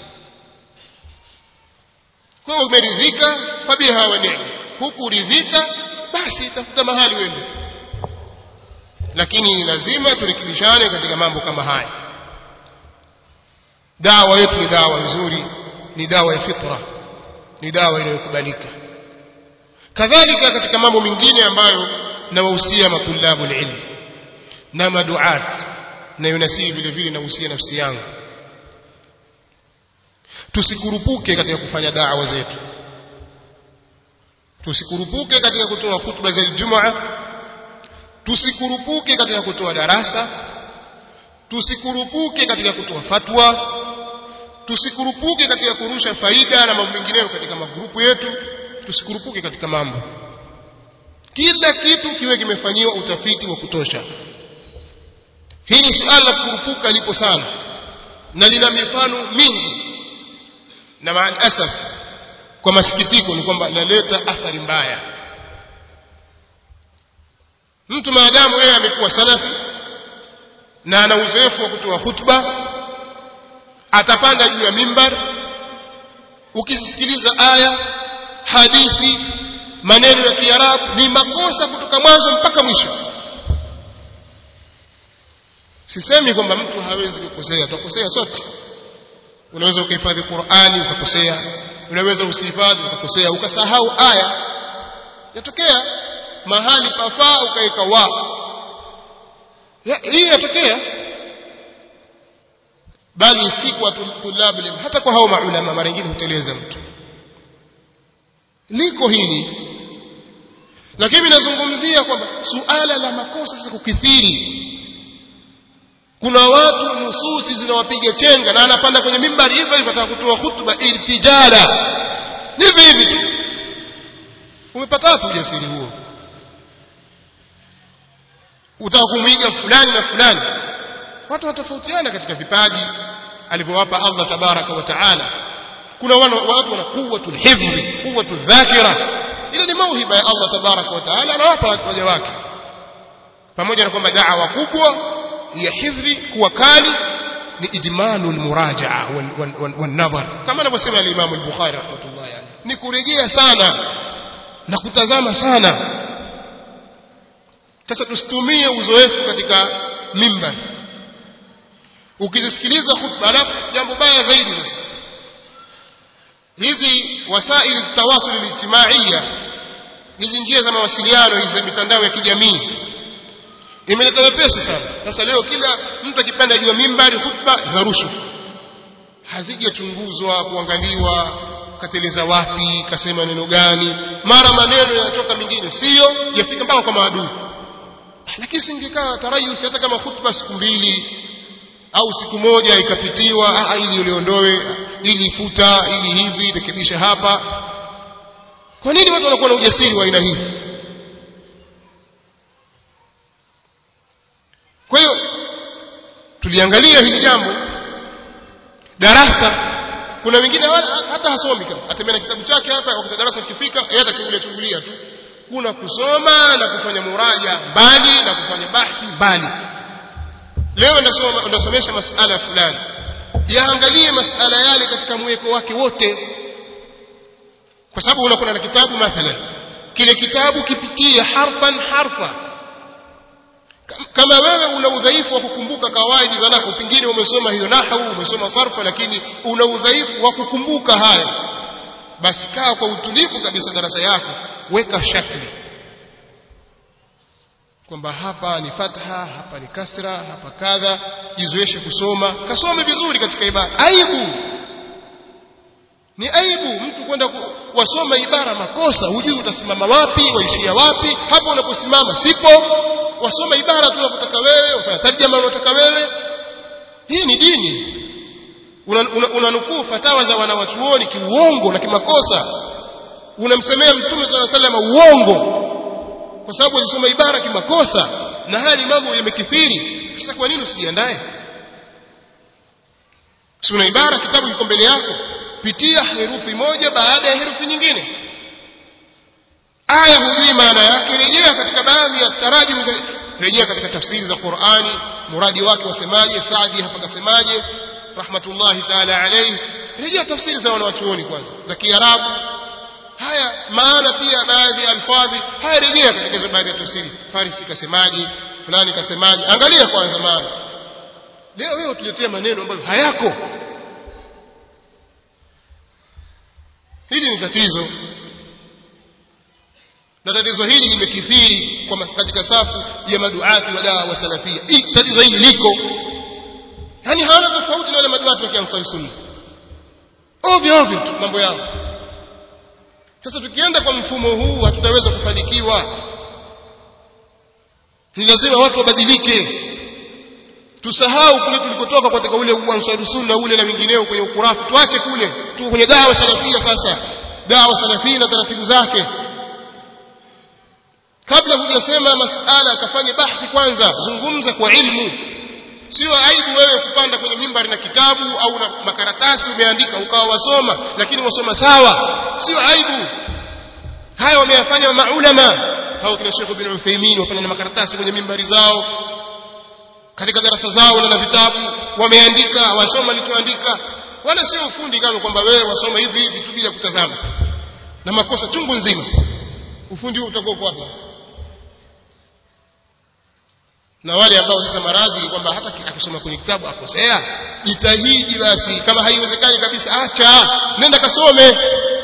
kwa umeridhika fabiha wa ni'ma hukuridhika basi tafuta mahali wende lakini lazima turekebishane katika mambo kama haya dawa yetu ni dawa nzuri ni dawa ya fitra ni dawa inayokubalika kadhalika katika mambo mengine ambayo nawahusia matulabu ilmu na maduat na yunasii vile vile nahusia nafsi yangu tusikurupuke katika kufanya da'wa zetu tusikurupuke katika kutoa hutuba za Ijumaa tusikurupuke katika kutoa darasa tusikurupuke katika kutoa fatwa tusikurupuke katika kurusha faida na mambo mengineyo katika magrupu yetu tusikurupuke katika mambo kila kitu kiwe kimefanyiwa utafiti wa kutosha hili suala la kurupuka lipo sana na lina mifano mingi na maalasaf kwa masikitiko ni kwamba laleta athari mbaya mtu maadamu yeye amekuwa salafi na ana uzoefu wa kutoa hutuba atapanda juu ya mimbar ukisikiliza aya hadithi maneno ya kiarabu ni makosa kutoka mwanzo mpaka mwisho sisemi kwamba mtu hawezi kukosea tutakosea sote unaweza ukahifadhi Qur'ani ukakosea unaweza usihifadhi ukakosea ukasahau aya yatokea mahali pafaa ukaweka wa ya, hii yatokea bali si kwa tulabu hata kwa hao maulama mara nyingine huteleza mtu liko hili lakini nazungumzia kwamba suala la makosa sasa kukithiri kuna watu nususi zinawapiga chenga na anapanda kwenye mimbari hivyo hivyo ataka kutoa hutuba iltijala hivi hivi tu umepata wapi ujasiri huo utaka kumwiga fulani na fulani watu watofautiana katika vipaji alivyowapa Allah tabaraka wa taala kuna watu wana quwwatul hifdhi quwwatul dhakira ile ni mauhiba ya Allah tabaraka wa taala anawapa waja wake pamoja na kwamba da'wa kubwa ya hifdhi kuwa kali ni idmanu almurajaa wanadhar kama anavyosema al-Imam al-Bukhari rahmatullahi alayhi ni kurejea sana na kutazama sana sasa tusitumie uzoefu katika mimbar ukizisikiliza khutba alafu jambo baya zaidi sasa hizi wasaili tawasul alijtimaiya hizi njia za mawasiliano hizi za mitandao ya kijamii imeleta wepesi sana sasa leo kila mtu akipanda juu ya mimbari khutba zarushwa hazijachunguzwa kuangaliwa kateleza wapi kasema neno gani mara maneno yanatoka mengine sio yafika mpaka kwa maadui lakini singekaa tarayuth hata kama khutba siku mbili au siku moja ikapitiwa ah, ili uliondoe ili futa ili hivi rekebisha hapa kwa nini watu wanakuwa na ujasiri wa aina hii kwa hiyo tuliangalia hili jambo darasa kuna wengine wala- hata hasomi kama atembea na kitabu chake hapa wakati darasa likifika yeye atachungulia chungulia tu kuna kusoma na kufanya muraja mbali na kufanya bahthi mbali leo ndasoma ndasomesha masala fulani yaangalie masala yale katika mweko wake wote kwa sababu unakuwa na kitabu mathalan kile kitabu kipitie harfan harfa Kam- kama wewe una udhaifu wa kukumbuka kawaidi za nahwu pengine umesoma hiyo nahwu umesoma sarfa lakini una udhaifu wa kukumbuka haya basi kaa kwa utulivu kabisa darasa yako weka shakli kwamba hapa ni fatha hapa ni kasra hapa kadha jizoeshe kusoma kasome vizuri katika ibara aibu ni aibu mtu kwenda ku- wasoma ibara makosa hujui utasimama wapi waishia wapi hapo unaposimama sipo wasoma ibara tu unapotaka wewe ufanya tarjama unataka wewe hii ni dini unanukuu una, una unanukuu fatawa za wanawachuoni kiuongo na kimakosa unamsemea mtume sala salama uongo kwa sababu alisoma ibara kimakosa na haya ni mambo yamekithiri sasa kwa nini usijiandae si una ibara kitabu kiko mbele yako pitia herufi moja baada ya herufi nyingine aya hujui maana yake rejea katika baadhi ya tarajum za rejea katika tafsiri za Qur'ani muradi wake wasemaje Saadi hapa kasemaje rahmatullahi ta'ala alayhi rejea tafsiri za wanawachuoni kwanza za Kiarabu haya maana pia baadhi ya alfadhi haya rejea katika hizo baadhi ya tafsiri Farisi kasemaje fulani kasemaje angalia kwanza maana leo wewe tuletea maneno ambayo hayako hili ni tatizo na tatizo hili limekithiri kwa mas- katika safu ya maduati wa dawa wa salafia hii tatizo hili liko yani hawana tofauti na wale maduati wa kiansari sunna ovyo ovyo tu mambo yao sasa tukienda kwa mfumo huu hatutaweza kufanikiwa ni lazima watu wabadilike tusahau kule tulikotoka katika ule uansaru sunna ule na wengineo kwenye ukurafu tuache kule tu kwenye dawa salafia sasa dawa salafia na taratibu zake kabla hujasema masala akafanye bahthi kwanza zungumza kwa ilmu sio aibu wewe kupanda kwenye mimbari na kitabu au na makaratasi umeandika ukawa wasoma lakini wasoma sawa sio aibu haya wameyafanya maulama hao kina Sheikh bin Uthaymeen wapanda na makaratasi kwenye mimbari zao katika darasa zao na vitabu wameandika wasoma lichoandika wala sio ufundi kama kwamba wewe wasoma hivi hivi tu bila kutazama na makosa chungu nzima ufundi huu utakuwa kwa wapi na wale ambao sasa maradhi kwamba hata ki- akisoma kwenye kitabu akosea jitahidi basi kama haiwezekani kabisa acha nenda kasome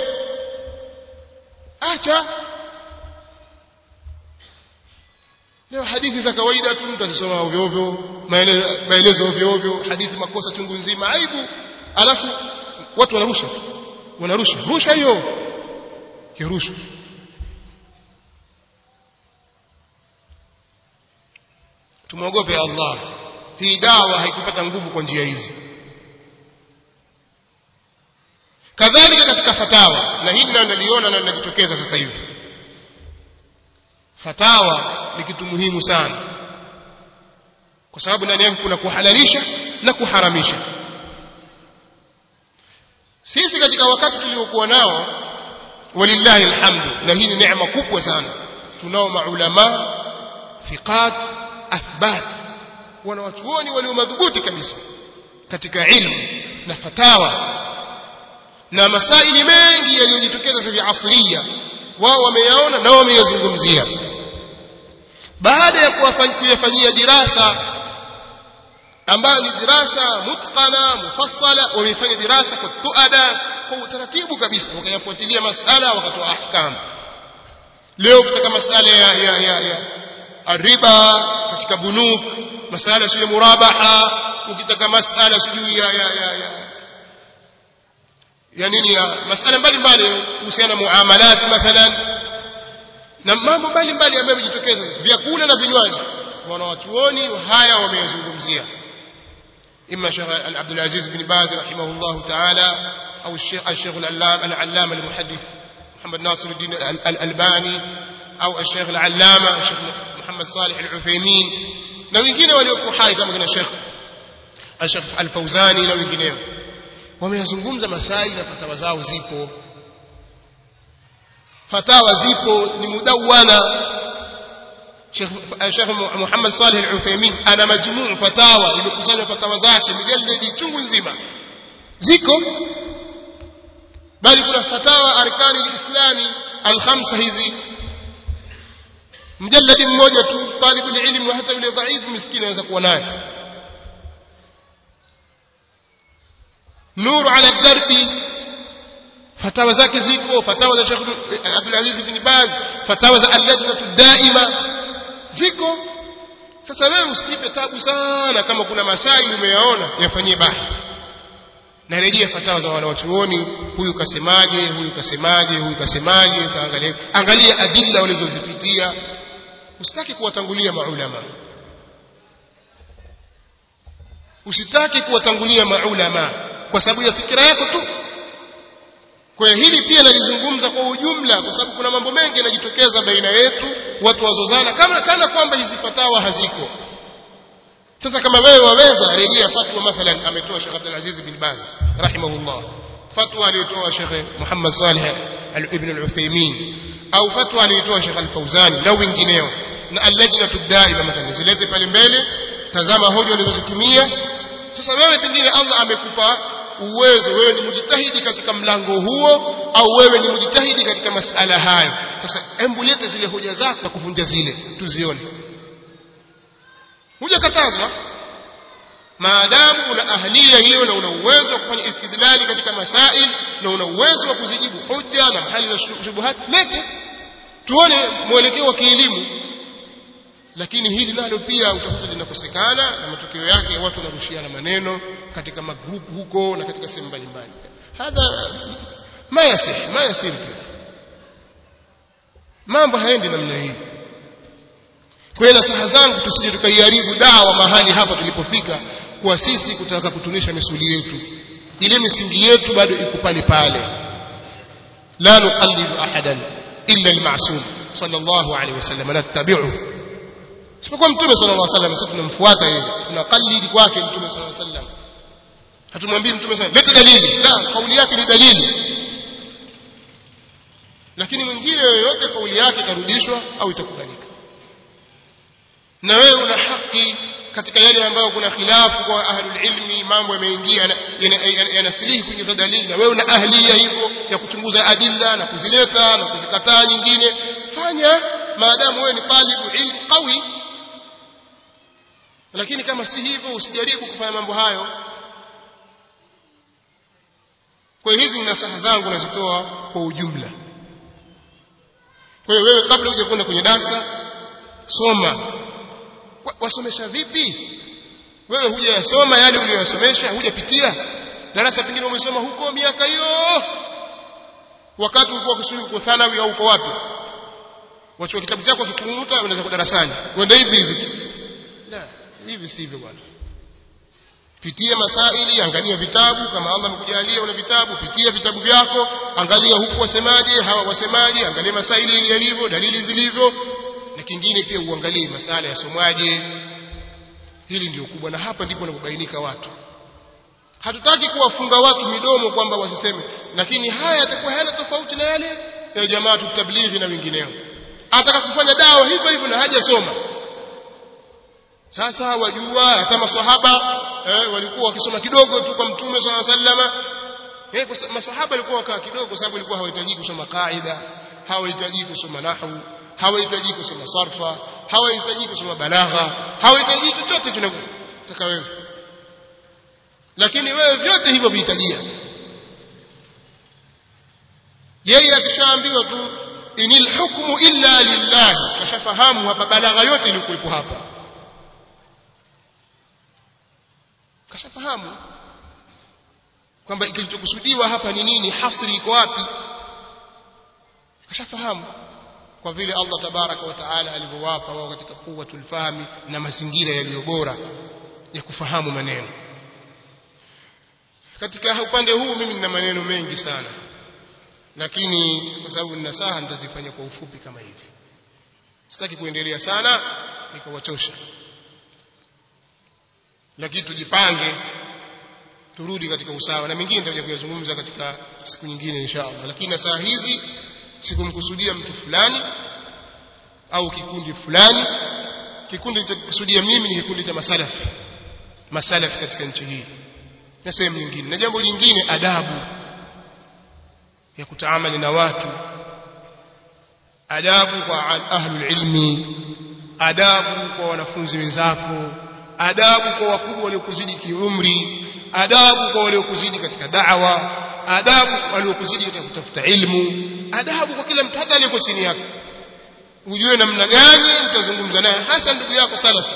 acha leo hadithi za kawaida tu mtu akisoma ovyo ovyo maele- maelezo ovyo ovyo hadithi makosa chungu nzima aibu alafu watu wanarusha tu. wanarusha rusha hiyo kirusha tumwogope Allah hii dawa haikupata nguvu kwa njia hizi kadhalika katika fatawa na hili nalo naliona na linajitokeza sasa hivi fatawa ni kitu muhimu sana kwa sababu ndani yake kuna kuhalalisha na kuharamisha sisi katika wakati tuliokuwa nao walillahi alhamdu na hii ni neema kubwa sana tunao maulama thiqat athbat wanawachuoni walio madhubuti kabisa katika ilmu na fatawa na masaili mengi yaliyojitokeza sasa hivi asria wao wameyaona na wameyazungumzia baada ya kuwafa- kuyafanyia dirasa ambayo ni dirasa mutqana mufassala wameifanya dirasa kwa tuada kwa utaratibu kabisa wakayafuatilia masala wakatoa ahkam leo katika masala ya ya ya, ya riba katika bunuk masala sio murabaha ukitaka masala sijui ya ya ya, ya ya nini ya masala mbalimbali kuhusiana na muamalat mathalan na mambo mbalimbali ambayo yamejitokeza vyakula na vinywaji wanawachuoni haya wameyazungumzia إما شيخ عبد العزيز بن باز رحمه الله تعالى أو الشيخ الشيخ العلام العلامة المحدث محمد ناصر الدين الألباني أو الشيخ العلامة الشيخ محمد صالح العثيمين na wengine waliokuwa hai kama kina Sheikh Sheikh Al-Fauzani na wengineo wameyazungumza masaili na fatawa zao zipo fatawa zipo ni mudawana Sheikh Sheikh Muhammad Saleh Al-Uthaymeen ana majmuu fatawa imekusanya fatawa zake mjalladi chungu nzima ziko bali kuna fatawa arkani al-islami al-khamsa hizi mjalladi mmoja tu talibul ilm na hata yule dhaifu miskini anaweza kuwa naye nuru ala darbi fatawa zake ziko fatawa za Sheikh Abdul Aziz ibn Baz fatawa za al-lajnatu daima ziko sasa wewe usikipe tabu sana kama kuna masaili umeyaona yafanyie bahthi na rejea fatawa za wanawachuoni huyu kasemaje huyu kasemaje huyu kasemaje kaangalia angalia adilla walizozipitia usitaki kuwatangulia maulama usitaki kuwatangulia maulama kwa sababu ya fikira yako tu kwa hiyo hili pia nalizungumza kwa ujumla kwa sababu kuna mambo mengi yanajitokeza baina yetu watu wazozana kama kana kwamba hizi fatawa haziko sasa kama wewe waweza rejea fatwa mathalan ametoa Sheikh Abdul Aziz bin Baz rahimahullah fatwa aliyotoa Sheikh Muhammad Saleh ibn al-Uthaymeen au fatwa aliyotoa Sheikh Al-Fauzani na wengineo na al-lajnatu daima mathalan zilete pale mbele tazama hoja walizozitumia sasa wewe pengine Allah amekupa uwezo wewe ni mjitahidi katika mlango huo au wewe ni mjitahidi katika masala hayo sasa hebu lete zile hoja zako kuvunja zile tuzione hujakatazwa maadamu una ahlia hiyo na una uwezo wa kufanya istidlali katika masail na una uwezo wa kuzijibu hoja na hali za shubuhat lete tuone mwelekeo wa kielimu lakini hili nalo pia utakuta linakosekana na matokeo yake watu wanarushiana maneno katika magrupu huko na katika sehemu mbalimbali hadha ma yasih ma yasir mambo haendi namna hii kwa hiyo nasaha zangu tusije tukaiharibu dawa mahali hapa tulipofika kwa sisi kutaka kutunisha misuli yetu ile misingi yetu bado iko pale pale la nuqallidu ahadan illa al-ma'sum sallallahu alayhi wasallam nattabi'u sipokuwa mtume sallallahu alaihi wasallam sisi tunamfuata yeye tunaqallidi kwake mtume sallallahu alaihi wasallam hatumwambii mtume sallallahu leta dalili la kauli yake ni dalili lakini mwingine yoyote kauli yake itarudishwa au itakubalika na wewe una haki katika yale ambayo kuna khilafu kwa ahlul ilmi mambo yameingia yanasilihi kuingiza dalili na wewe una ahlia hivyo ya kuchunguza adilla na kuzileta na kuzikataa nyingine fanya maadamu wewe ni talibu ilmu qawi lakini kama si hivyo usijaribu kufanya mambo hayo kwa hizi ni nasaha zangu nazitoa kwa ujumla kwa hiyo wewe kabla uje kwenda kwenye darasa soma wasomesha vipi wewe hujayasoma yale uliyosomesha hujapitia darasa pengine umesoma huko miaka hiyo wakati ulikuwa ukisoma uko thanawi au uko wapi wachukua kitabu chako kikumuta unaweza kwa darasani uende hivi hivi la hivi sivyo bwana pitia masaili angalia vitabu kama Allah amekujalia una vitabu pitia vitabu vyako angalia huku wasemaje hawa wasemaje angalia masaili ili yalivyo dalili zilivyo na kingine pia uangalie masala yasomwaje hili ndio kubwa na hapa ndipo wanapobainika watu hatutaki kuwafunga watu midomo kwamba wasiseme lakini haya yatakuwa hayana tofauti na yale ya jamaa tutablighi na wengineo ataka kufanya dawa hivyo hivyo na hajasoma sasa wajua hata maswahaba eh, walikuwa wakisoma kidogo tu kwa mtume swalla sallama eh, masahaba walikuwa wakaa kidogo kwa sababu walikuwa hawahitaji kusoma kaida hawahitaji kusoma nahwu hawahitaji kusoma sarfa hawahitaji kusoma balagha hawahitaji chochote tunataka wewe lakini wewe vyote hivyo vihitajia yeye akishaambiwa tu inil hukmu illa lillah kashafahamu hapa balagha yote ilikuwepo hapa kashafahamu kwamba kilichokusudiwa hapa ni nini hasri iko wapi kashafahamu kwa vile Allah tabaraka wa taala alivyowapa wao katika quwwatul fahmi na mazingira yaliyo bora ya kufahamu maneno katika upande huu mimi nina maneno mengi sana lakini kwa sababu nina saha nitazifanya kwa ufupi kama hivi sitaki kuendelea sana nikawachosha lakini tujipange turudi katika usawa na mengine nitakuja kuyazungumza katika siku nyingine insha Allah lakini na saa hizi sikumkusudia mtu fulani au kikundi fulani kikundi nitakusudia mimi ni kikundi cha masalafi masalafi katika nchi hii na sehemu nyingine na jambo jingine adabu ya kutaamali na watu adabu kwa ahlul ilmi adabu kwa wanafunzi wenzako adabu kwa wakubwa waliokuzidi kiumri adabu kwa waliokuzidi katika da'wa adabu waliokuzidi katika kutafuta ilmu adabu kwa kila mtu hata aliyeko chini yako ujue namna gani utazungumza naye hasa ndugu yako salafi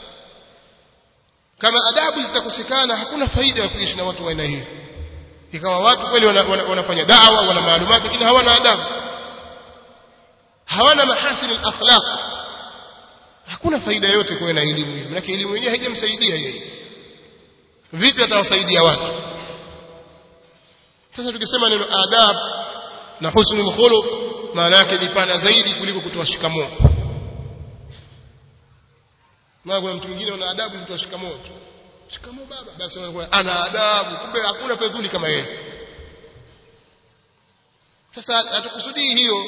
kama adabu zitakosekana hakuna faida ya kuishi na watu wa aina hiyo ikawa watu kweli wana, wana, wanafanya da'wa wana maalumati lakini hawana adabu hawana mahasin al-akhlaq hakuna faida yote kuwa na elimu hiyo maana elimu yenyewe haijamsaidia yeye vipi atawasaidia watu sasa tukisema neno adab na husnul khuluq maana yake ni pana zaidi kuliko kutoa shikamoo na kuna mtu mwingine ana adabu kutoa shikamoo tu shikamoo baba basi anakuwa ana adabu kumbe hakuna fedhuli kama yeye sasa hatukusudii hiyo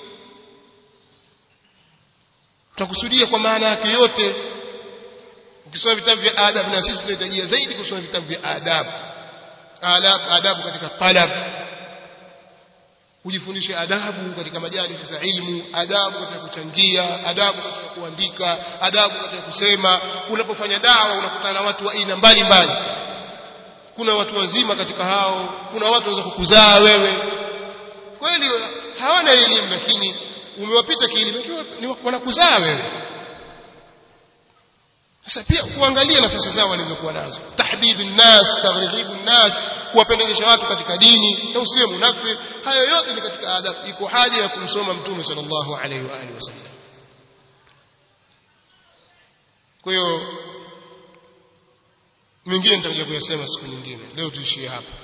tutakusudia kwa maana yake yote ukisoma vitabu vya adabu na sisi tunahitajia zaidi kusoma vitabu vya adabu adabu adabu katika talab ujifundishe adabu katika majalisi za ilmu adabu katika kuchangia adabu katika kuandika adabu katika kusema unapofanya dawa unakutana na watu wa aina mbalimbali kuna watu wazima katika hao kuna watu wanaweza kukuzaa wewe kweli hawana elimu lakini umewapita kielimu wanakuzaa wewe sasa pia kuangalia nafasi zao walizokuwa nazo tahbibu nnas taghrighibu nnas kuwapendezesha watu katika dini na usiwe munafiki hayo yote ni katika adabu iko haja ya kumsoma mtume sallallahu alaihi wa alihi wasallam kwa hiyo mingine nitakuja kuyasema siku nyingine leo tuishie hapa